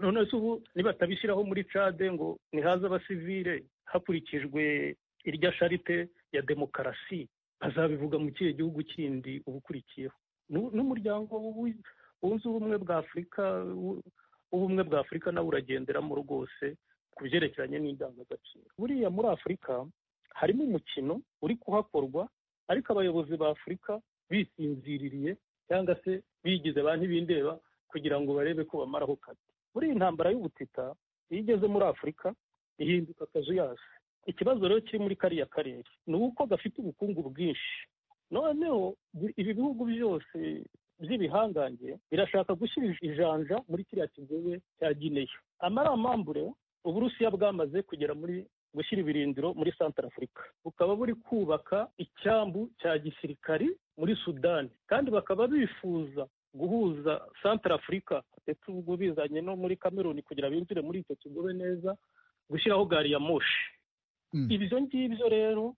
none se ubu nibatabishyiraho muri cade ngo ntihaze abasivire hakurikijwe irya sharite ya demokarasi bazabivuga mu kihe gihugu kindi uba ukurikiyeho n'umuryango wunze ubumwe bwa afurika w'ubumwe bwa afurika nawe uragenderamo rwose ku byerekeranye n'indangagaciro buriya muri afurika harimo umukino uri kuhakorwa ariko abayobozi ba afurika bisinziririye cyangwa se bigize ba ntibindeba kugira ngo barebe ko bamaraho kare muri iyi ntambara y'ubutita iyo igeze muri afurika ihinduka akazu yasi ikibazo rero kiri muri kariya karere ni uko gafite ubukungu bwinshi noneho ibi bihugu byose by'ibihangange birashaka gushyira ijanja muri kiriya kigobe cya gineya amaramambure uburusiya bwamaze kugera muri gushyira ibirindiro muri santara afurika bukaba buri kubaka icyambu cya gisirikari muri sudani kandi bakaba bifuza guhuza santara afurika ndetse ubwo bizanye no muri kameruni kugira binjire muri icyo kigobe neza gushyiraho gari ya moshi ibyo ngibyo rero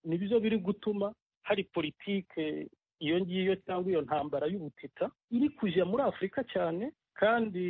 ni byo biri gutuma hari politike iyo ngiyo cyangwa iyo ntambara y'ubutita iri kujya muri afurika cyane kandi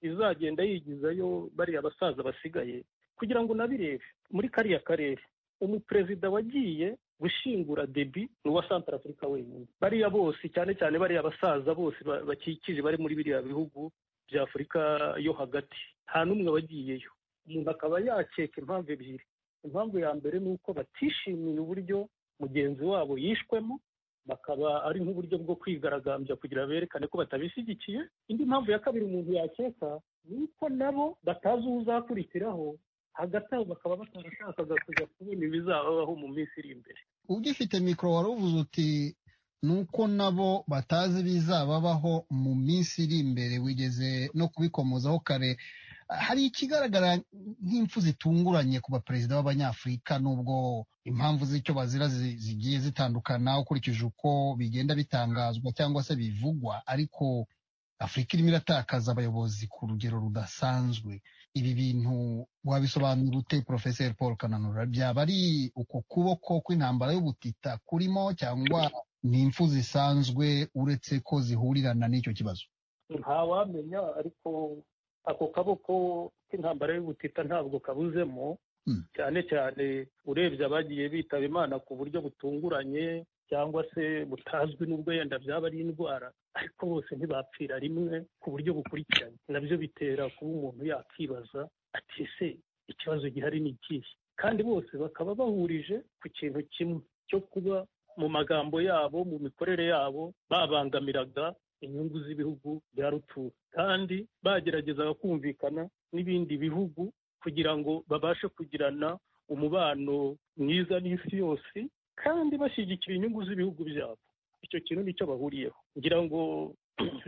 izagenda yigizayo bariya basaza basigaye kugira ngo unabirebe muri kariya karere umuperezida wagiye gushingura debi ni uwa santara afurika wenyine bariya bose cyane cyane bariya basaza bose bakikije bari muri biriya bihugu bya afurika yo hagati nta n'umwe wagiyeyo umuntu akaba yakeka impamvu ebyiri impamvu ya mbere ni uko batishimiye uburyo mugenzi wabo yishwemo bakaba ari nk'uburyo bwo kwigaragambya kugira berekane ko batabishyigikiye indi mpamvu ya kabiri umuntu yakeka ni uko nabo batazi uwo uzakurikiraho hagati aho bakaba batarashakaga kujya kubona ibizababaho mu minsi iri imbere ugifite mikoro wari uvuze uti ni uko nabo batazi ibizababaho mu minsi iri imbere wigeze no kubikomozaho kare hari ikigaragara nk'impfu zitunguranye ku baperezida b'abanyafurika n'ubwo impamvu z'icyo bazira zigiye zitandukana ukurikije uko bigenda bitangazwa cyangwa se bivugwa ariko afurika irimo iratakaza abayobozi ku rugero rudasanzwe ibi bintu wabisobanura ute porofeseri paul kananura byaba ari uko kuboko kw'intambara y'ubutita kurimo cyangwa ni impfu zisanzwe uretse ko zihurirana n'icyo kibazo ntawamenya ariko ako kaboko k'intambara y'ubutita ntabwo kabuzemo cyane cyane urebye abagiye bitaba imana ku buryo butunguranye cyangwa se butazwi n'ubwo yenda byaba ari indwara ariko bose ntibapfira rimwe ku buryo bukurikiranye nabyo bitera kuba umuntu yakibaza ati ese ikibazo gihari ni ikihe kandi bose bakaba bahurije ku kintu kimwe cyo kuba mu magambo yabo mu mikorere yabo babangamiraga inyungu z'ibihugu bya rutura kandi bageragezaga kumvikana n'ibindi bihugu kugira ngo babashe kugirana umubano mwiza n'isi yose kandi bashyigikira inyungu z'ibihugu byabo icyo kintu nicyo bahuriyeho ngira ngo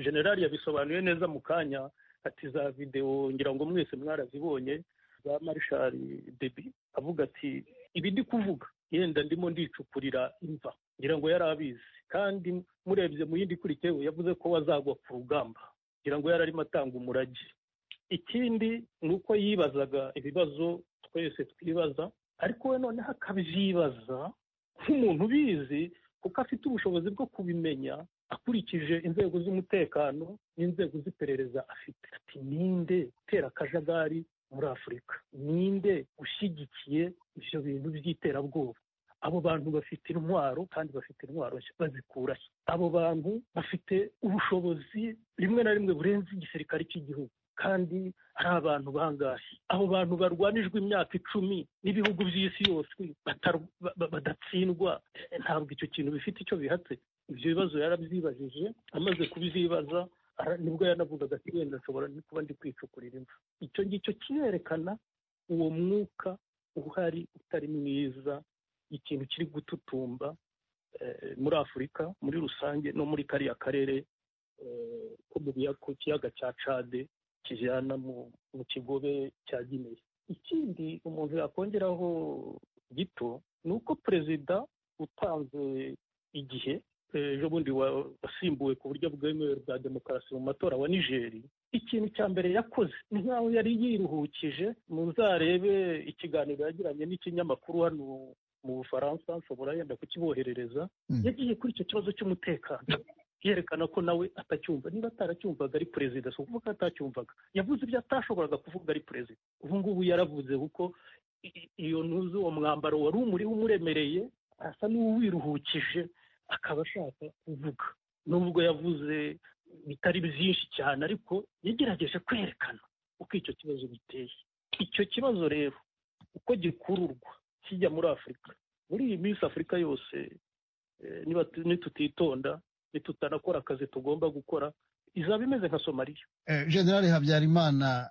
generali yabisobanuye neza mu kanya ati za videwo ngira ngo mwese mwarazibonye za marishari debi avuga ati ibi ndi kuvuga yenda ndimo ndicukurira imva ngira ngo yari abizi kandi murebye mu yindi ikurikiyeho yavuze ko wazagwa ku rugamba ngira ngo yari arimo atanga umurage ikindi ni uko yibazaga ibibazo twese twibaza ariko we noneho akabyibaza nk'umuntu ubizi kuko afite ubushobozi bwo kubimenya akurikije inzego z'umutekano n'inzego z'iperereza afite ati ninde utera akajagari muri afurika ninde ushyigikiye ibyo bintu by'iterabwoba abo bantu bafite intwaro kandi bafite intwaro bazikura abo bantu bafite ubushobozi rimwe na rimwe burenze igisirikare cy'igihugu kandi ari abantu bangahe abo bantu barwanijwe imyaka icumi n'ibihugu by'isi yose badatsindwa ntabwo icyo kintu bifite icyo bihatse ibyo bibazo yarabyibajije amaze kubizibaza nibwo yanavugaga ati wenda nshobora kuba ndi kwicukurira imva icyo ngicyo kirerekana uwo mwuka uhari utari mwiza ikintu kiri gututumba muri afurika muri rusange no muri kariya karere ko mu kiyaga cya cade kijyana mu kigobe cya gineya ikindi umuntu yakongeraho gito ni uko perezida utanze igihe bundi wasimbuwe ku buryo bwemewe bwa demokarasi mu matora wa nigeri ikintu cya mbere yakoze ni nk'aho yari yiruhukije muzarebe ikiganiro yagiranye n'ikinyamakuru hano mu bufaransa nshobora yenda kukiboherereza yagiye kuri icyo kibazo cy'umutekano yerekana ko nawe atacyumva niba ataracyumvaga ari perezida si ukuvuga ko atacyumvaga yavuze ibyo atashoboraga kuvuga ari perezida ubu ngubu yaravuze kuko iyo ntuzi uwo mwambaro wari umuriho umuremereye asa n'uwiruhukije akaba ashaka kuvuga nubwo yavuze bitari byinshi cyane ariko yagerageje kwerekana uko icyo kibazo giteye icyo kibazo rero uko gikururwa kijya muri afurika muri iyi minsi afurika yose nitutitonda nitutanakora akazi tugomba gukora izaba imeze nka somaliya generale habyarimana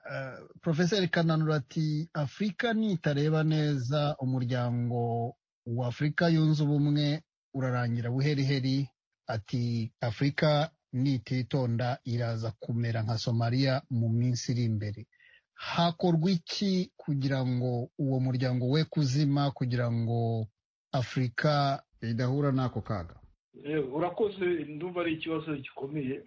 porofeseri kananura ati afurika nitareba neza umuryango wa afurika yunze ubumwe urarangira buheriheri ati afurika nititonda iraza kumera nka somaliya mu minsi iri imbere hakorwa iki kugira ngo uwo muryango we kuzima kugira ngo afurika idahura n'ako kaga urakoze ndumva ari ikibazo gikomeye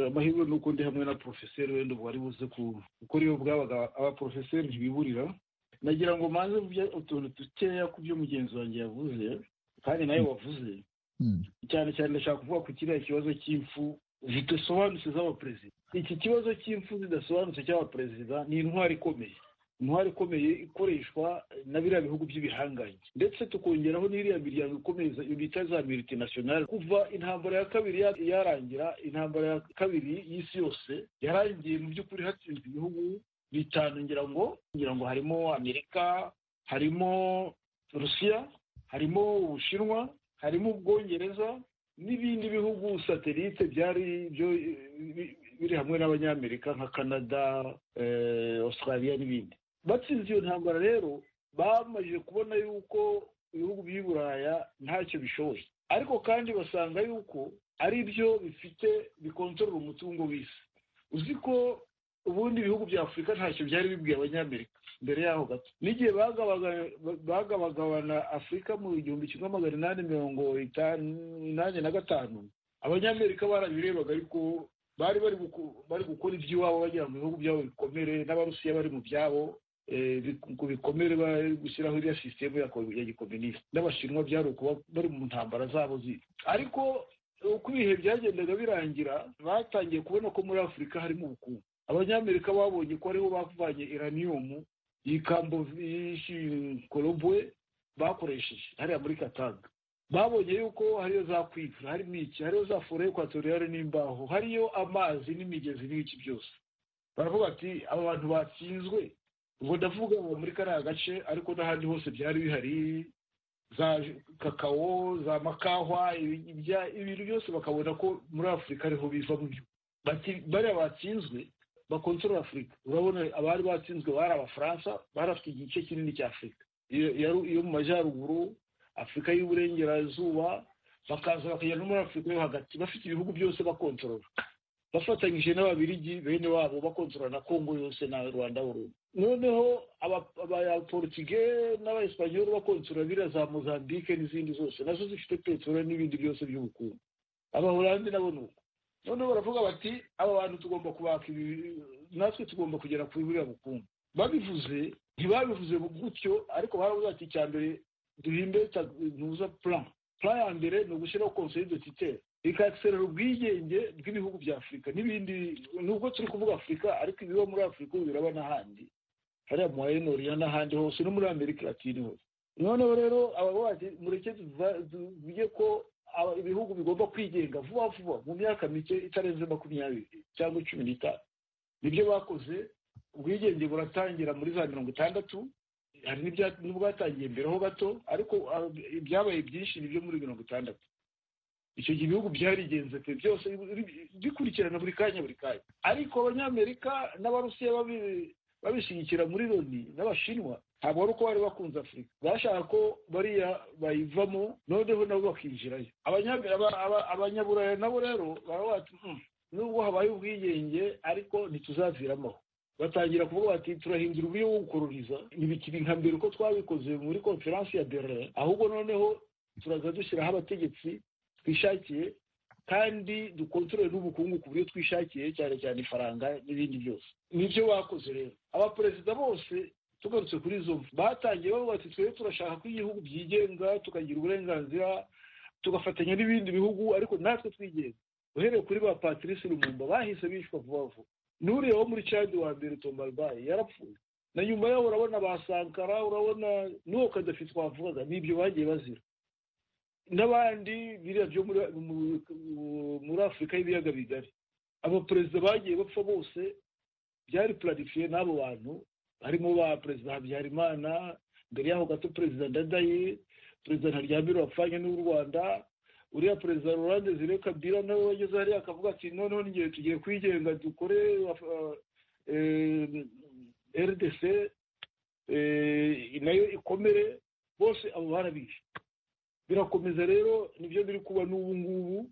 amahirwe ni uko ndi hamwe na porofeseri wenda ubu wari buze kuko iyo bwabaga abaporofeseri ntibiburira nagira ngo mbanze utuntu dukeya ku byo mugenzi wanjye yavuze kandi nawe wavuze cyane cyane ndashaka kuvuga ku kiriya kibazo cy'impfu zidasobanutse z'abaperezida iki kibazo cy'impfu zidasobanutse cy'abaperezida ni intwari ikomeye intwari ikomeye ikoreshwa na biriya bihugu by'ibihangange ndetse tukongeraho n'iriya miryango ikomeza bita za miriti nasiyonari kuva intambara ya kabiri yarangira intambara ya kabiri y'isi yose yarangiye mu by'ukuri hatsinze ibihugu bitanu ngira ngo ngira ngo harimo amerika harimo rusiya harimo ubushinwa harimo ubwongereza n'ibindi bihugu satelite byari byo biri hamwe n'abanyamerika nka canada australia n'ibindi batsinze iyo ntambara rero bamaze kubona yuko ibihugu by'i buraya ntacyo bishoboye ariko kandi basanga yuko ari byo bifite bikontorora umutungo w'isi uzi ko ubundi ibihugu bya afurika ntacyo byari bibwiye abanyamerika mbere yaho gato n'igihe bagabagabana afurika mu igihumbi kimwe magana inani mirongo inani na gatanu abanyamerika barabirebaga ariko bari bari gukora iby'iwabo bajya mu bihugu byabo bikomere n'abarusiya bari mu byabo ngo bikomere bari gushyiraho iriya sisitemu ya gikominisite n'abashinwa byari ukuba bari mu ntambara zabo ziri ariko uko ibihe byagendaga birangira batangiye kubona ko muri afurika harimo ubukungu abanyamerika babonye ko ariho bavanye iraniyumu iyi korobwe bakoresheje hariya muri katanga babonye yuko hariyo za kwivura harimo iki hariyo za foro ekwatoriyare n'imbaho hariyo amazi n'imigezi n'ibiki byose baravuga ati aba bantu batsinzwe ubwo ndavuga ngo muri kariya gace ariko n'ahandi hose byari bihari za kakao za makahwa ibintu byose bakabona ko muri afurika ariho biva mu byo bariya batsinzwe bakontorora afurika urabona abari batsinzwe bari abafaransa bari afite igice kinini cya afurika iyo mu majyaruguru afurika y'uburengerazuba bakaza bakagera no muri afurika yo hagati bafite ibihugu byose bakontorora bafatanyije n'ababirigi bene wabo bakontorora na kongo yose na rwanda burundu noneho abaporutige n'abaespanyoli bakontorora biriya za mozambique n'izindi zose nazo zifite peteroli n'ibindi byose by'ubukungu abahorandi nabo ni uko noneho baravuga bati aba bantu tugomba kubaka ibi natwe tugomba kugera kuri buriya bukungu babivuze ntibabivuze gutyo ariko baravuga ati icya mbere duhimbe ntuza plan plan ya mbere ni ugushyiraho conseil de tutelle ikakiserera ubwigenge bw'ibihugu bya afurika n'ibindi nubwo turi kuvuga afurika ariko ibiba muri afurika ubu biraba n'ahandi hariya mu wayenoriya n'ahandi hose no muri amerika latine hose noneho rero abavuga bati mureke tuvuge ko ibihugu bigomba kwigenga vuba vuba mu myaka mike itarenze makumyabiri cyangwa cumi n'itanu nibyo bakoze ubwigenge buratangira muri za mirongo itandatu hari n'ubwatangiye mbere ho gato ariko ibyabaye byinshi ni byo muri mirongo itandatu icyo gihe ibihugu byarigenze pe byose bikurikirana buri kanya buri kanya ariko abanyamerika n'abarusiya babishyigikira muri loni n'abashinwa ntabwo ari uko bari bakunze afurika bashaka ko bariya bayivamo noneho nabo bakinjirayo abanyaburaya nabo rero baravuga bati nubwo habaye ubwigenge ariko ntituzaviramo batangira kuvuga bati turahindura uburyo bwo gukoroniza ntibikiri nka mbere uko twabikoze muri konferansi ya berlin ahubwo noneho turaza dushyiraho abategetsi twishakiye kandi dukontorore n'ubukungu ku buryo twishakiye cyane cyane ifaranga n'ibindi byose nibyo bakoze rero abaperezida bose tugarutse kuri izo mfu batangiye bavuga ati twebwe turashaka ko igihugu byigenga tukagira uburenganzira tugafatanya n'ibindi bihugu ariko natwe twigenga uhereye kuri ba patrice rumumba bahise bishwa vuba vuba n'uriyeho muri cadi wa mbere tombarbayi yarapfuye na nyuma yaho urabona ba sankara urabona n'uwo kadafi twavugaga n'ibyo bagiye bazira n'abandi biriya byo muri afurika y'ibiyaga bigari abaperezida bagiye bapfa bose byari purarifiye n'abo bantu harimo ba perezida habyarimana mbere y'aho gato perezida ndadaye perezida ntaryamire wapfanye n'u rwanda uriya perezida rurande zire kabira nawe wageze hariya akavuga ati noneho n'igihe tugiye kwigenga dukore rdc nayo ikomere bose abo barabishe birakomeza rero nibyo biri kuba n'ubu ngubu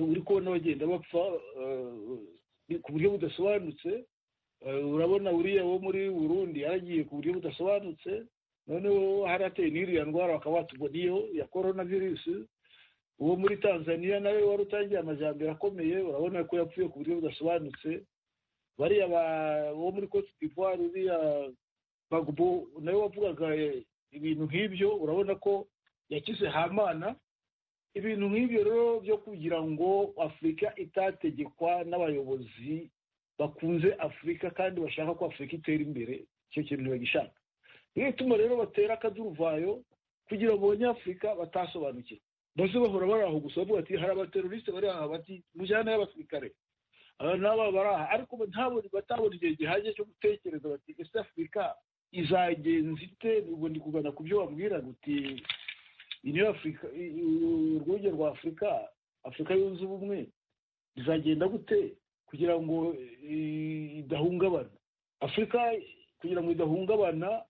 uri kubona bagenda bapfa ku buryo budasobanutse urabona uriya wo muri burundi yaragiye ku buryo budasobanutse noneho hari hateye n'iriya ndwara bakaba batuboniyeho ya korona virusi uwo muri tanzania nawe wari utangiye amajyambere akomeye urabona ko yapfuye ku buryo budasobanutse bariya bo muri cote d'ivoire uriya bagbo nawe wavugaga ibintu nk'ibyo urabona ko yakize hamana ibintu nk'ibyo rero byo kugira ngo afurika itategekwa n'abayobozi bakunze afurika kandi bashaka ko afurika itera imbere icyo kintu bagishaka niyo ituma rero batera akaduruvayo kugira ngo abanyafurika batasobanukirwe maze bahora bari aho gusa bavuga ati hari abaterorisite bari aha bati mujyana y'abasirikare aba n'aba bari aha ariko batabona igihe gihagije cyo gutekereza bati ese afurika izagenza ite ubwo ndi kugana ku byo wabwira uti niyo afurika urwunge rwa afurika afurika yunze ubumwe izagenda gute kugira ngo idahungabana afurika kugira ngo idahungabana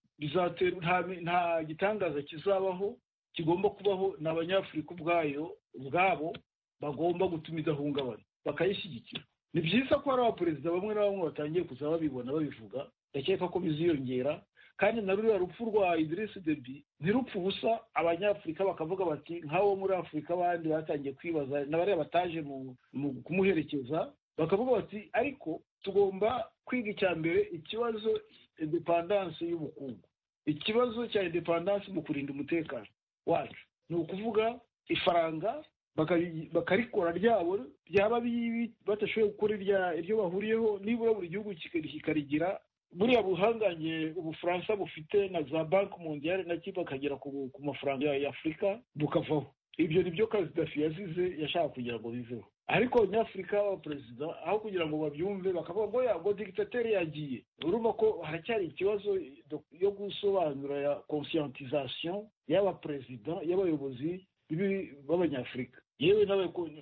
nta gitangaza kizabaho kigomba kubaho ni abanyafurika ubwayo ubwabo bagomba gutuma idahungabana bakayishyigikira ni byiza ko hari abaperezida bamwe na bamwe batangiye kuza babibona babivuga ndakeka ko biziyongera kandi na ruriya rupfu rwa idirisi debi ntirupfu ubusa abanyafurika bakavuga bati nk'abo muri afurika abandi batangiye kwibaza na bariya bataje mu kumuherekeza bakavuga bati ariko tugomba kwiga icya mbere ikibazo indepandanse y'ubukungu ikibazo cya indepandanse mu kurinda umutekano wacu ni ukuvuga ifaranga bakarikora ryabo byaba badashoboye gukora iryo bahuriyeho nibura buri gihugu kikarigira buriya buhangange ubufaransa bufite na za banki mondiyari na kiba bakagera ku mafaranga ya afurika bukavaho ibyo ni byo kazidafi yazize yashaka kugira ngo biveho ariko abanyafurika b'abaperezida aho kugira ngo babyumve bakavuga ngo yago digitateri yagiye urumva ko haracyari ikibazo yo gusobanura ya conscientisation y'abaperezida y'abayobozi b'abanyafurika yewe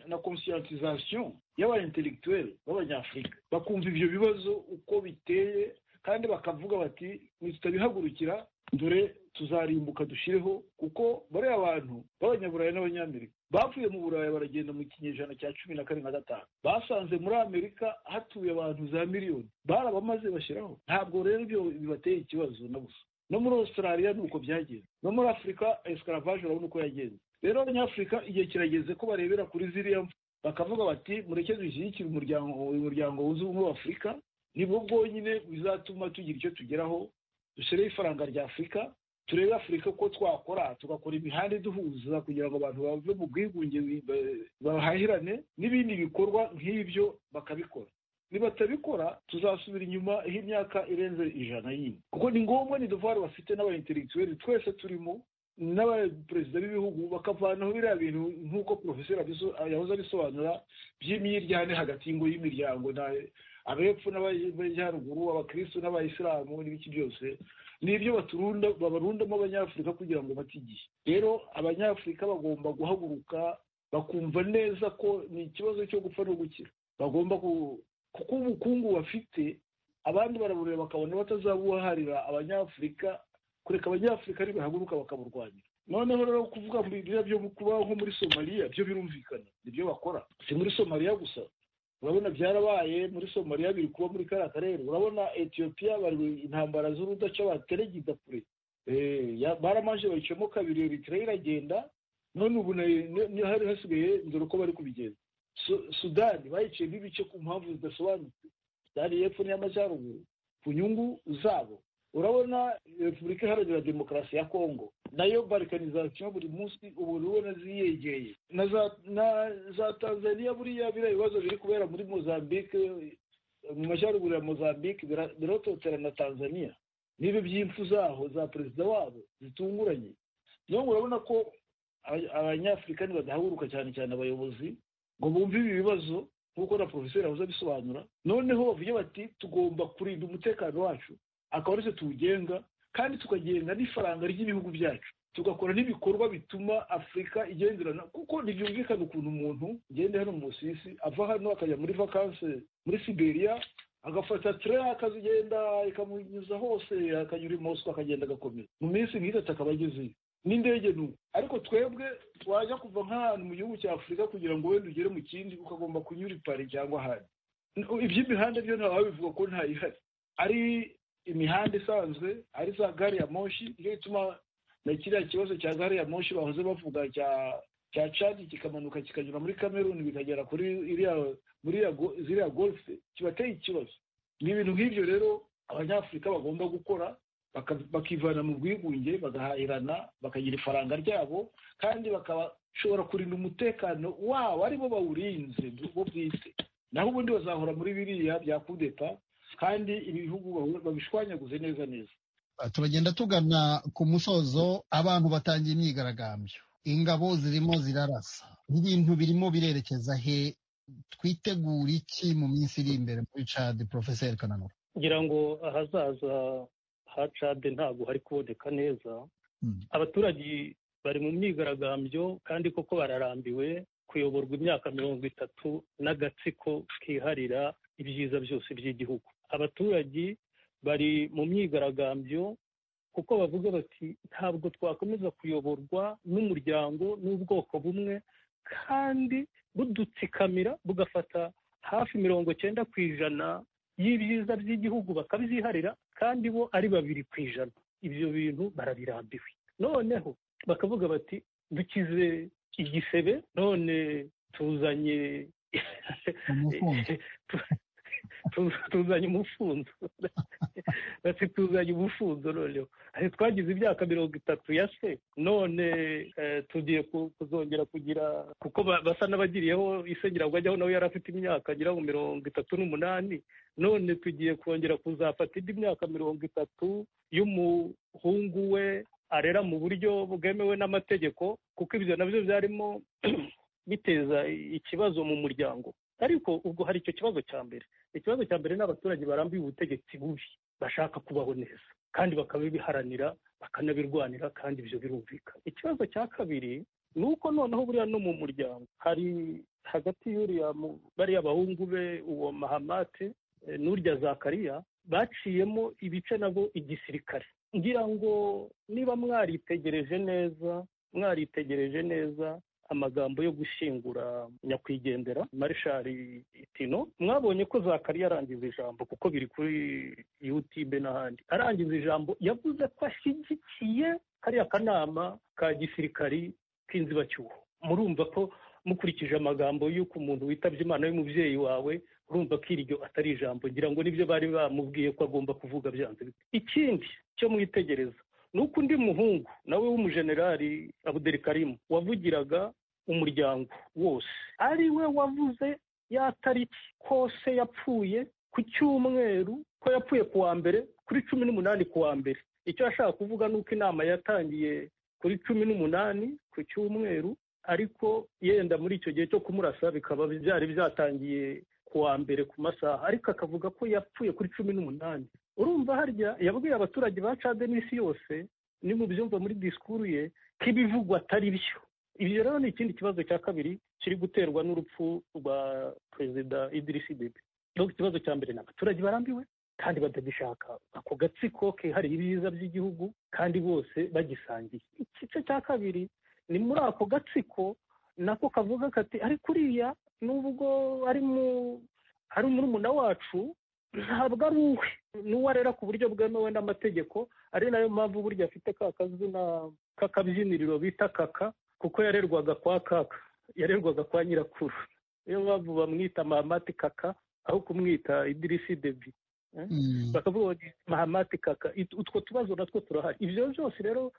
na conscientisation y'aba intellectuel b'abanyafurika bakumva ibyo bibazo uko biteye kandi bakavuga bati ntitubihagurukira dore tuzarimbuka dushyireho kuko bariya abantu b'abanyaburayi n'abanyamerika bavuye mu burayi baragenda mu kinyejana cya cumi na kane na gatanu basanze muri amerika hatuye abantu za miliyoni barabamaze bashyiraho ntabwo rero ibyo bibateye ikibazo na gusa no muri australia ni uko byagenze no muri afurika escaravaje urabona uko yagenze rero abanyafurika igihe kirageze ko barebera kuri ziriya bakavuga bati mureke dushyigikire umuryango uyu muryango wunze ubumwe w'afurika nibwo bwonyine bizatuma tugira icyo tugeraho dushyireho ifaranga rya afurika turebe afurika uko twakora tugakora imihanda iduhuza kugira ngo abantu bave mu bwigunge bahahirane n'ibindi bikorwa nk'ibyo bakabikora nibatabikora tuzasubira inyuma aho imyaka irenze ijana yindi kuko ni ngombwa ni duvari bafite n'abayinteregituweri twese turimo n'abaperezida b'ibihugu bakavanaho biriya bintu nk'uko porofeseri yahoze abisobanura by'imyiryane hagati y'ingo y'imiryango abepfo n'abajyaruguru abakirisitu n'abayisilamu n'ibiki byose n'ibyo baturunda babarundamo abanyafurika kugira ngo bate igihe rero abanyafurika bagomba guhaguruka bakumva neza ko ni ikibazo cyo gupfa no gukira bagomba kuko ubukungu bafite abandi barabureba bakabona batazabuharira abanyafurika kureka abanyafurika ntibahaguruka bakaburwanya noneho rero kuvuga biriya byo kubaho nko muri somaliya byo birumvikana nibyo bakora si muri somaliya gusa urabona byarabaye muri somaliya biri kuba muri kariya karere urabona etiyopiya bari intambara z'urudaca bateregida kure baramaje bayicamo kabiri eritrea iragenda none ubu hari hasigaye dore uko bari kubigenza sudani bayiciyemo ibice ku mpamvu zidasobanutse sudani y'epfo n'iy'amajyaruguru ku nyungu zabo urabona repubulika iharanira demokarasi ya kongo nayo barikanizasiyo buri munsi ubu ubona ziyegeye na za tanzaniya buriya biriya bibazo biri kubera muri mozambique mu majyaruguru ya mozambique birototera na tanzaniya niba iby'impfu zaho za perezida wabo zitunguranye niyo urabona ko abanyafurika badahaguruka cyane cyane abayobozi ngo bumve ibi bibazo nk'uko na porofeseri yahoze abisobanura noneho bavuge bati tugomba kurinda umutekano wacu akaba aritwe tuwugenga kandi tukagenga n'ifaranga ry'ibihugu byacu tugakora n'ibikorwa bituma afurika igenderana kuko ntibyumvikana ukuntu umuntu ugenda hano mu musisi ava hano akajya muri vakanse muri siberiya agafata tere akazigenda ikamunyuza hose akanyura i mosiko akagenda agakomeza mu minsi nk'itatu akaba agezeyo n'indege ni uko ariko twebwe wajya kuva nk'ahantu mu gihugu cya afurika kugira ngo wenda ugere mu kindi ukagomba kunyura i pari cyangwa ahandi iby'imihanda byo ntawe bivuga ko ntayihari ari imihanda isanzwe ari za gari ya moshi nicyo gituma na kiriya kibazo cya gari ya moshi bahoze bavuga cya cya cadi kikamanuka kikanyura muri kameruni bikagera kuri iriya muri ziriya golfe kibateye ikibazo ni ibintu nk'ibyo rero abanyafurika bagomba gukora bakivana mu bwigunge bagahahirana bakagira ifaranga ryabo kandi bakabashobora kurinda umutekano wabo aribo bawurinze bo bwite naho ubundi bazahora muri biriya bya kudeta kandi ibihugu babishwanyaguze neza neza turagenda tugana ku musozo abantu batangiye imyigaragambyo ingabo zirimo zirarasa ibintu birimo birerekeza he twitegura iki mu minsi iri imbere muri cadi porofeseri kananura ngira ngo ahazaza ha cade ntabwo hari kuboneka neza abaturage bari mu myigaragambyo kandi koko bararambiwe kuyoborwa imyaka mirongo itatu n'agatsiko kiharira ibyiza byose by'igihugu abaturage bari mu myigaragambyo kuko bavuga bati ntabwo twakomeza kuyoborwa n'umuryango n'ubwoko bumwe kandi budutsikamira bugafata hafi mirongo cyenda ku ijana y'ibyiza by'igihugu bakabyiharira kandi bo ari babiri ku ijana ibyo bintu barabirambiwe noneho bakavuga bati dukize igisebe none tuzanye tuzanye umufunzo bati tuzanye umufunzo noneho twagize imyaka mirongo itatu ya se none tugiye kuzongera kugira kuko basa n'abagiriyeho isengera ngo nawe yari afite imyaka agera mu mirongo itatu n'umunani none tugiye kongera kuzafata indi myaka mirongo itatu y'umuhungu we arera mu buryo bwemewe n'amategeko kuko ibyo nabyo byarimo biteza ikibazo mu muryango ariko ubwo hari icyo kibazo cya mbere ikibazo cya mbere ni abaturage barambiwe ubutegetsi bubi bashaka kubaho neza kandi bakabibiharanira bakanabirwanira kandi ibyo birumvikana ikibazo cya kabiri ni uko noneho buriya no mu muryango hari hagati y'uriya bariya bahungu be uwo mahamate n'urya zakariya baciyemo ibice nabo igisirikare ngira ngo niba mwaritegereje neza mwaritegereje neza amagambo yo gushyingura nyakwigendera marishari itino mwabonye ko zakari yarangiza ijambo kuko biri kuri yutube n'ahandi arangiza ijambo yavuze ko ashyigikiye kariya kanama ka gisirikari k'inzibacyuho murumva ko mukurikije amagambo y'uko umuntu witabye imana y'umubyeyi wawe urumva ko iryo atari ijambo ngira ngo nibyo bari bamubwiye ko agomba kuvuga byanze ikindi cyo mwitegereza ni uko undi muhungu nawe w'umujenerali abuderi karimu wavugiraga umuryango wose ari we wavuze ya tariki kose yapfuye ku cyumweru ko yapfuye ku wa mbere kuri cumi n'umunani ku wa mbere icyo ashaka kuvuga ni uko inama yatangiye kuri cumi n'umunani ku cyumweru ariko yenda muri icyo gihe cyo kumurasa bikaba byari byatangiye ku wa mbere ku masaha ariko akavuga ko yapfuye kuri cumi n'umunani urumva harya yabwiye abaturage ba cade n'isi yose ni mu byumva muri disikuru ye ko ibivugwa atari byo ibyo rero ni ikindi kibazo cya kabiri kiri guterwa n'urupfu rwa perezida idirisi debe dore ikibazo cya mbere ni abaturage barambiwe kandi batagishaka ako gatsiko kihariye ibiza by'igihugu kandi bose bagisangiye igice cya kabiri ni muri ako gatsiko nako kavuga kati ariko uriya nubwo ari murumuna wacu ntabwo ari uwe n'uwo arera ku buryo bwemewe n'amategeko ari nayo mpamvu burya afite ka kazina k'akabyiniriro bita kaka kuko yarerwaga kwa kaka yarerwaga kwa nyirakuru niyo mpamvu bamwita mahamati kaka aho kumwita idirisi debi bakavuga bati mahamati kaka utwo tubazo natwo turahari ibyo byose rero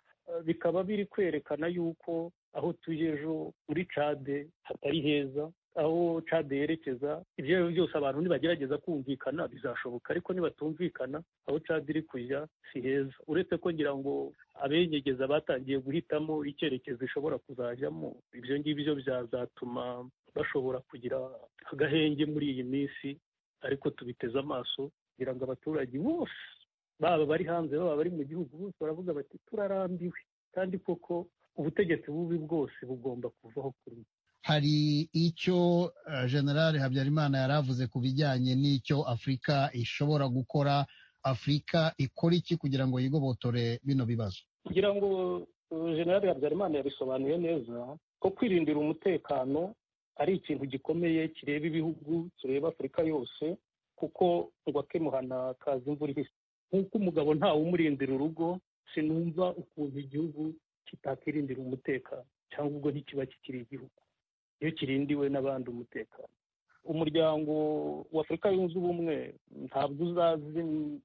bikaba biri kwerekana yuko aho tuye ejo muri cade hatari heza aho cade yerekeza ibyo ari byo byose abantu nibagerageza kumvikana bizashoboka ariko nibatumvikana aho cade iri kujya si heza uretse ko ngira ngo abenyegeza batangiye guhitamo icyerekezo ishobora kuzajyamo ibyo ngibyo byazatuma bashobora kugira agahenge muri iyi minsi ariko tubiteze amaso kugira ngo abaturage bose baba bari hanze baba bari mu gihugu bose baravuga bati turarambiwe kandi koko ubutegetsi bubi bwose bugomba kuvaho kuri hari icyo generale habyarimana yari avuze ku bijyanye n'icyo afurika ishobora gukora afurika ikora iki kugira ngo yigobotore bino bibazo kugira ngo generale habyarimana yabisobanuye neza ko kwirindira umutekano ari ikintu gikomeye kireba ibihugu kireba afurika yose kuko ngo akemuhana kazi imvura ihise nk'uko umugabo ntawe umurindira urugo sinumva ukuntu igihugu kitakirindira umutekano cyangwa ubwo ntikiba kikiri igihugu iyo kirindiwe n'abandi umutekano umuryango w'afurika yunze ubumwe ntabwo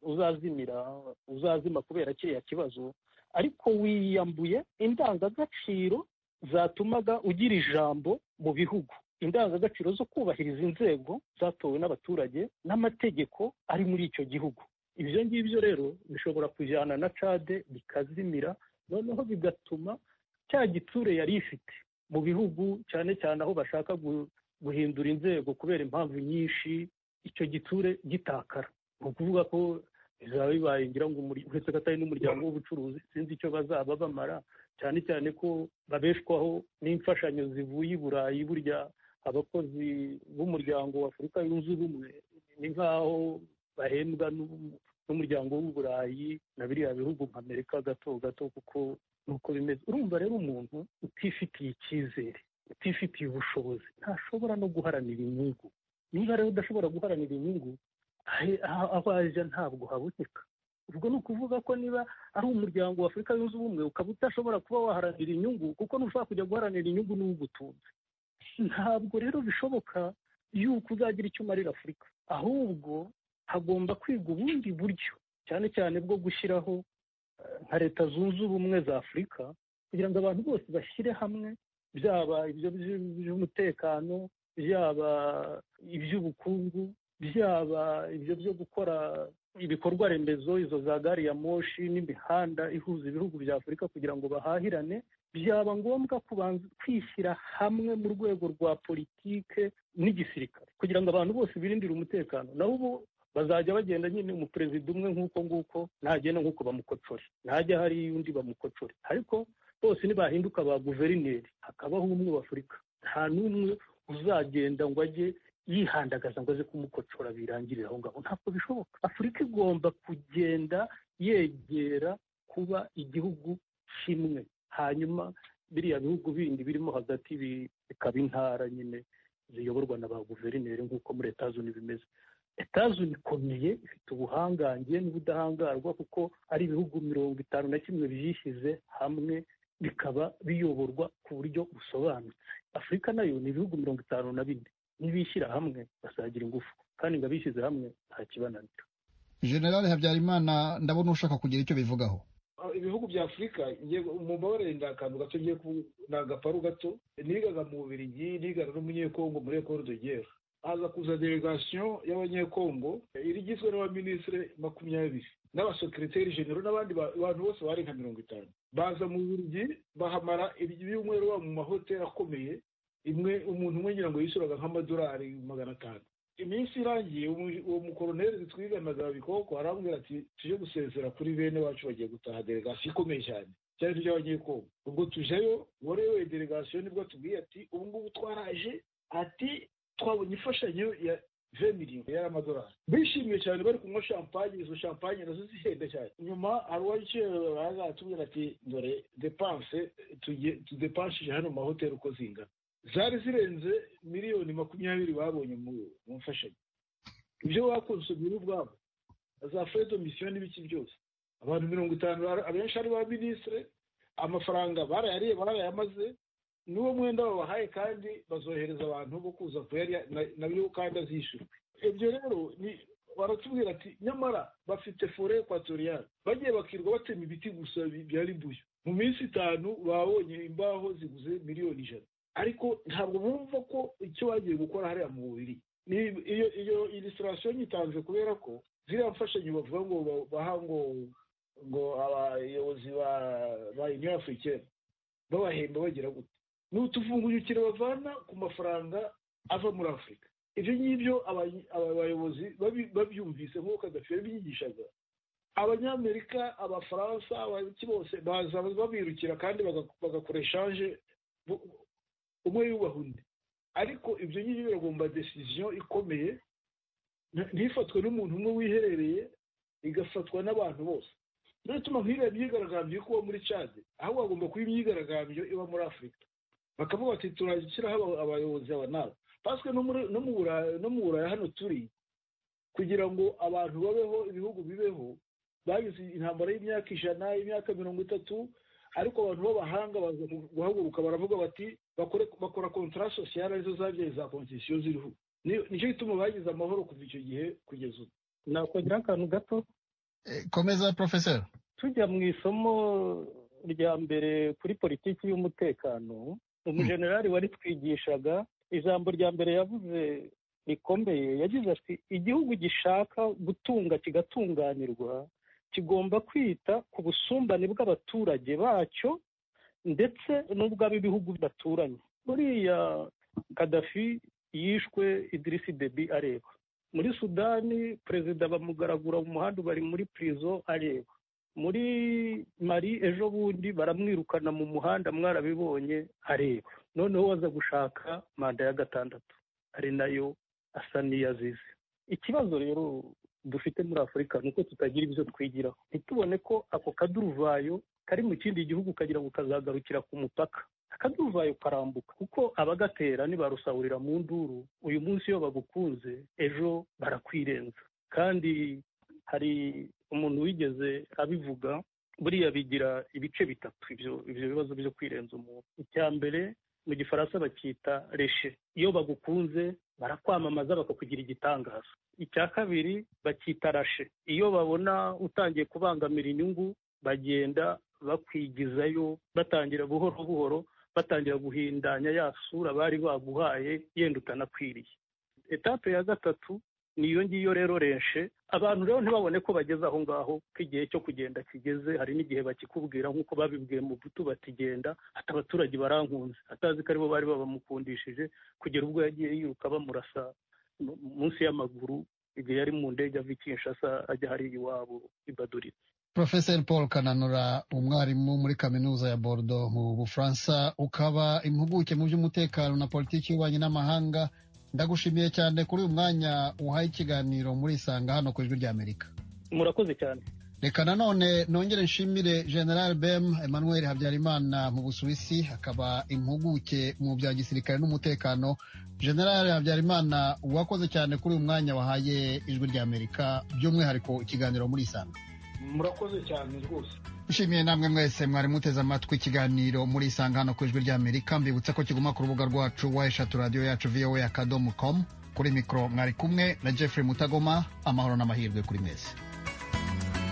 uzazimira uzazima kubera kiriya kibazo ariko wiyambuye indangagaciro zatumaga ugira ijambo mu bihugu indangagaciro zo kubahiriza inzego zatowe n'abaturage n'amategeko ari muri icyo gihugu ibyo ngibyo rero bishobora kujyana na cade bikazimira noneho bigatuma cya gitsure yari ifite mu bihugu cyane cyane aho bashaka guhindura inzego kubera impamvu nyinshi icyo gitsure gitakara ni ukuvuga ko bizaba bibaye ngira ngo uretse ko atari n'umuryango w'ubucuruzi sinzi icyo bazaba bamara cyane cyane ko babeshwaho n'imfashanyo zivuye i burayi burya abakozi b'umuryango w'afurika yunze ubumwe ni nk'aho bahembwa n'umuryango w'uburayi na biriya bihugu nka amerika gato gato kuko nuko bimeze urumva rero umuntu utifitiye icyizere utifitiye ubushobozi ntashobora no guharanira inyungu niba rero udashobora guharanira inyungu aho ajya ntabwo haboneka ubwo ni ukuvuga ko niba ari umuryango w'afurika yunze ubumwe ukaba udashobora kuba waharanira inyungu kuko ntushobora kujya guharanira inyungu n'uwo ugutunze ntabwo rero bishoboka yuko uzagira icyo umarira afurika ahubwo hagomba kwiga ubundi buryo cyane cyane bwo gushyiraho nka leta zunze ubumwe za afurika kugira ngo abantu bose bashyire hamwe byaba ibyo by'umutekano byaba iby'ubukungu byaba ibyo byo gukora ibikorwa remezo izo za gari ya moshi n'imihanda ihuza ibihugu bya afurika kugira ngo bahahirane byaba ngombwa kubanza kwishyira hamwe mu rwego rwa politike n'igisirikare kugira ngo abantu bose birindire umutekano naho ubu bazajya bagenda nyine umuperezida umwe nk'uko nguko ntagenda nk'uko bamukocore ntajya hari undi bamukocore ariko bose ntibahinduka ba guverineri hakabaho umwe w'afurika nta n'umwe uzagenda ngo ajye yihandagaza ngo aze kumukocora birangirire aho ngaho ntabwo bishoboka afurika igomba kugenda yegera kuba igihugu kimwe hanyuma biriya bihugu bindi birimo hagati bikaba intara nyine ziyoborwa na ba guverineri nk'uko muri leta zunze bimeze leta ikomeye ifite ubuhangange n'ubudahangarwa kuko ari ibihugu mirongo itanu na kimwe byishyize hamwe bikaba biyoborwa ku buryo busobanutse afurika nayo ni ibihugu mirongo itanu na bine nibishyira hamwe basagira ingufu kandi ngo abishyize hamwe nta kibananira generale habyarimana ndabona ushaka kugira icyo bivugaho ibihugu bya afurika mumbabarire ni akantu gato ngiye ni agaparu gato nigaga mu bubirigi nigaga n'umunyekongo muri ekoro dogera haza kuza delegasiyo y'abanyekongo igizwe n'abaminisitiri makumyabiri n'abasekiriteri genero n'abandi bantu bose bari nka mirongo itanu baza mu bubirigi bahamara ibyumweru baba mu mahoteli akomeye imwe umuntu umwe ngira ngo yishyuraga nk'amadolari magana atanu iminsi irangiye uwo mukoroneri twiganaga bikoko arambwira ati tujye gusezera kuri bene wacu bagiye gutaha delegasiyo ikomeye cyane cyari tujya abanyekongo ubwo tujeyo warewe delegasiyo nibwo tubwiye ati ubu ngubu twaraje ati twabonye imfashanyo ya miliyoni y'amadolari bishimiye cyane bari kunywa champagne izo champagne nazo zihenda cyane nyuma hari uwaje atubwira ati dore depanse tudepanshije hano mu mahoteli uko zingana zari zirenze miliyoni makumyabiri babonye mu mfashanyo ibyo bakonsomye ubwabo za fedo misiyo n'ibiki byose abantu mirongo itanu abenshi ari ba minisitire amafaranga barayariye barayamaze n'uwo mwenda babahaye kandi bazohereza abantu bo kuza kuyarya nabyo kandi azishyurwa ibyo rero baratubwira ati nyamara bafite fore ekwatoriyani bagiye bakirwa batema ibiti gusa bya ribuyu mu minsi itanu babonye imbaho ziguze miliyoni ijana ariko ntabwo bumva ko icyo bagiye gukora hariya mu bubiri iyo iyo ilisirasiyo nyitanze kubera ko ziriya mfashanyo bavuga ngo baha ngo ngo abayobozi ba uniyo afurikeni babahemba bagira gute ni utuvungukiro bavana ku mafaranga ava muri afurika ibyo ngibyo abayobozi babyumvise nk'uko kadafi yabyigishaga abanyamerika abafaransa abaki bose baza babirukira kandi bagakora eshanje umwe yubaha undi ariko ibyo ngibyo biragomba desiziyo ikomeye ntifatwe n'umuntu umwe wiherereye igafatwa n'abantu bose niyo ituma nk'iriya myigaragambyo iri kuba muri cade ahubwo hagomba kuba imyigaragambyo iba muri afurika bakavuga bati turashyiraho abayobozi aba nabo paswe no mu buraya hano turi kugira ngo abantu babeho ibihugu bibeho bagize intambara y'imyaka ijana y'imyaka mirongo itatu ariko abantu b'abahanga baza guhaguruka baravuga bati bakora kontara sosiyale arizo zabyaye za konsesiyo ziriho nicyo gituma bagize amahoro kuva icyo gihe kugeza ubu nakongeraho akantu gato komeza porofeseri tujya mu isomo rya mbere kuri politiki y'umutekano umujenerali wari twigishaga ijambo rya mbere yavuze rikomeye yagize ati igihugu gishaka gutunga kigatunganirwa kigomba kwita ku busumbane bw'abaturage bacyo ndetse n'ubw'ab'ibihugu bidaturanye buriya kadafi yishwe idirisi debi areba muri sudani perezida bamugaragura mu muhanda bari muri pirizo areba muri mari ejo bundi baramwirukana mu muhanda mwarabibonye areba noneho waza gushaka manda ya gatandatu ari nayo asa n'iyazize ikibazo rero dufite muri afurika ni uko tutagira ibyo twigiraho ntitubone ko ako kaduruvayo kari mu kindi gihugu kagira ngo kazagarukira ku mupaka akaduruvayo karambuka kuko abagatera ntibarusahurira mu nduru uyu munsi iyo bagukunze ejo barakwirenza kandi hari umuntu wigeze abivuga buriya bigira ibice bitatu ibyo bibazo byo kwirenza umuntu icya mbere mu gifaransa bakita reshe iyo bagukunze barakwamamaza bakakugira igitangaza icya kabiri bakita rashe iyo babona utangiye kubangamira inyungu bagenda bakwigizayo batangira buhoro buhoro batangira guhindanya ya sura bari baguhaye yenda utanakwiriye etape ya gatatu niyo ngiyo rero renshe abantu rero ntibabone ko bageze aho ngaho ko igihe cyo kugenda kigeze hari n'igihe bakikubwira nk'uko babibwiye mu butu batigenda ati abaturage barankunze atazi ko aribo bari babamukundishije kugera ubwo yagiye yiruka bamurasa munsi y'amaguru igihe yari mu ndege ava i kinshasa ajya hari iwabo i baduritse Profeseri paul kananura umwarimu muri kaminuza ya bordo mu bufaransa ukaba impuguke mu by'umutekano na politiki y'ububanyi n'amahanga ndagushimiye cyane kuri uyu mwanya uhaye ikiganiro muri isanga hano ku ijwi rya amerika murakoze cyane reka nanone nongere nshimire general bem emmanuel habyarimana mu busuwisi akaba impuguke mu bya gisirikare n'umutekano general habyarimana wakoze cyane kuri uyu mwanya wahaye ijwi rya amerika by'umwihariko ikiganiro muri isanga murakoze cyane rwose nshimiye namwe mwese mwari muteze amatwi ikiganiro muri isanga hano ku ijwi rya amerika mbibutsa ko kiguma ku rubuga rwacu wa eshatu radiyo yacu voa akadomo komu kuri mikoro mwari kumwe na jeffrey mutagoma amahoro n'amahirwe kuri mwese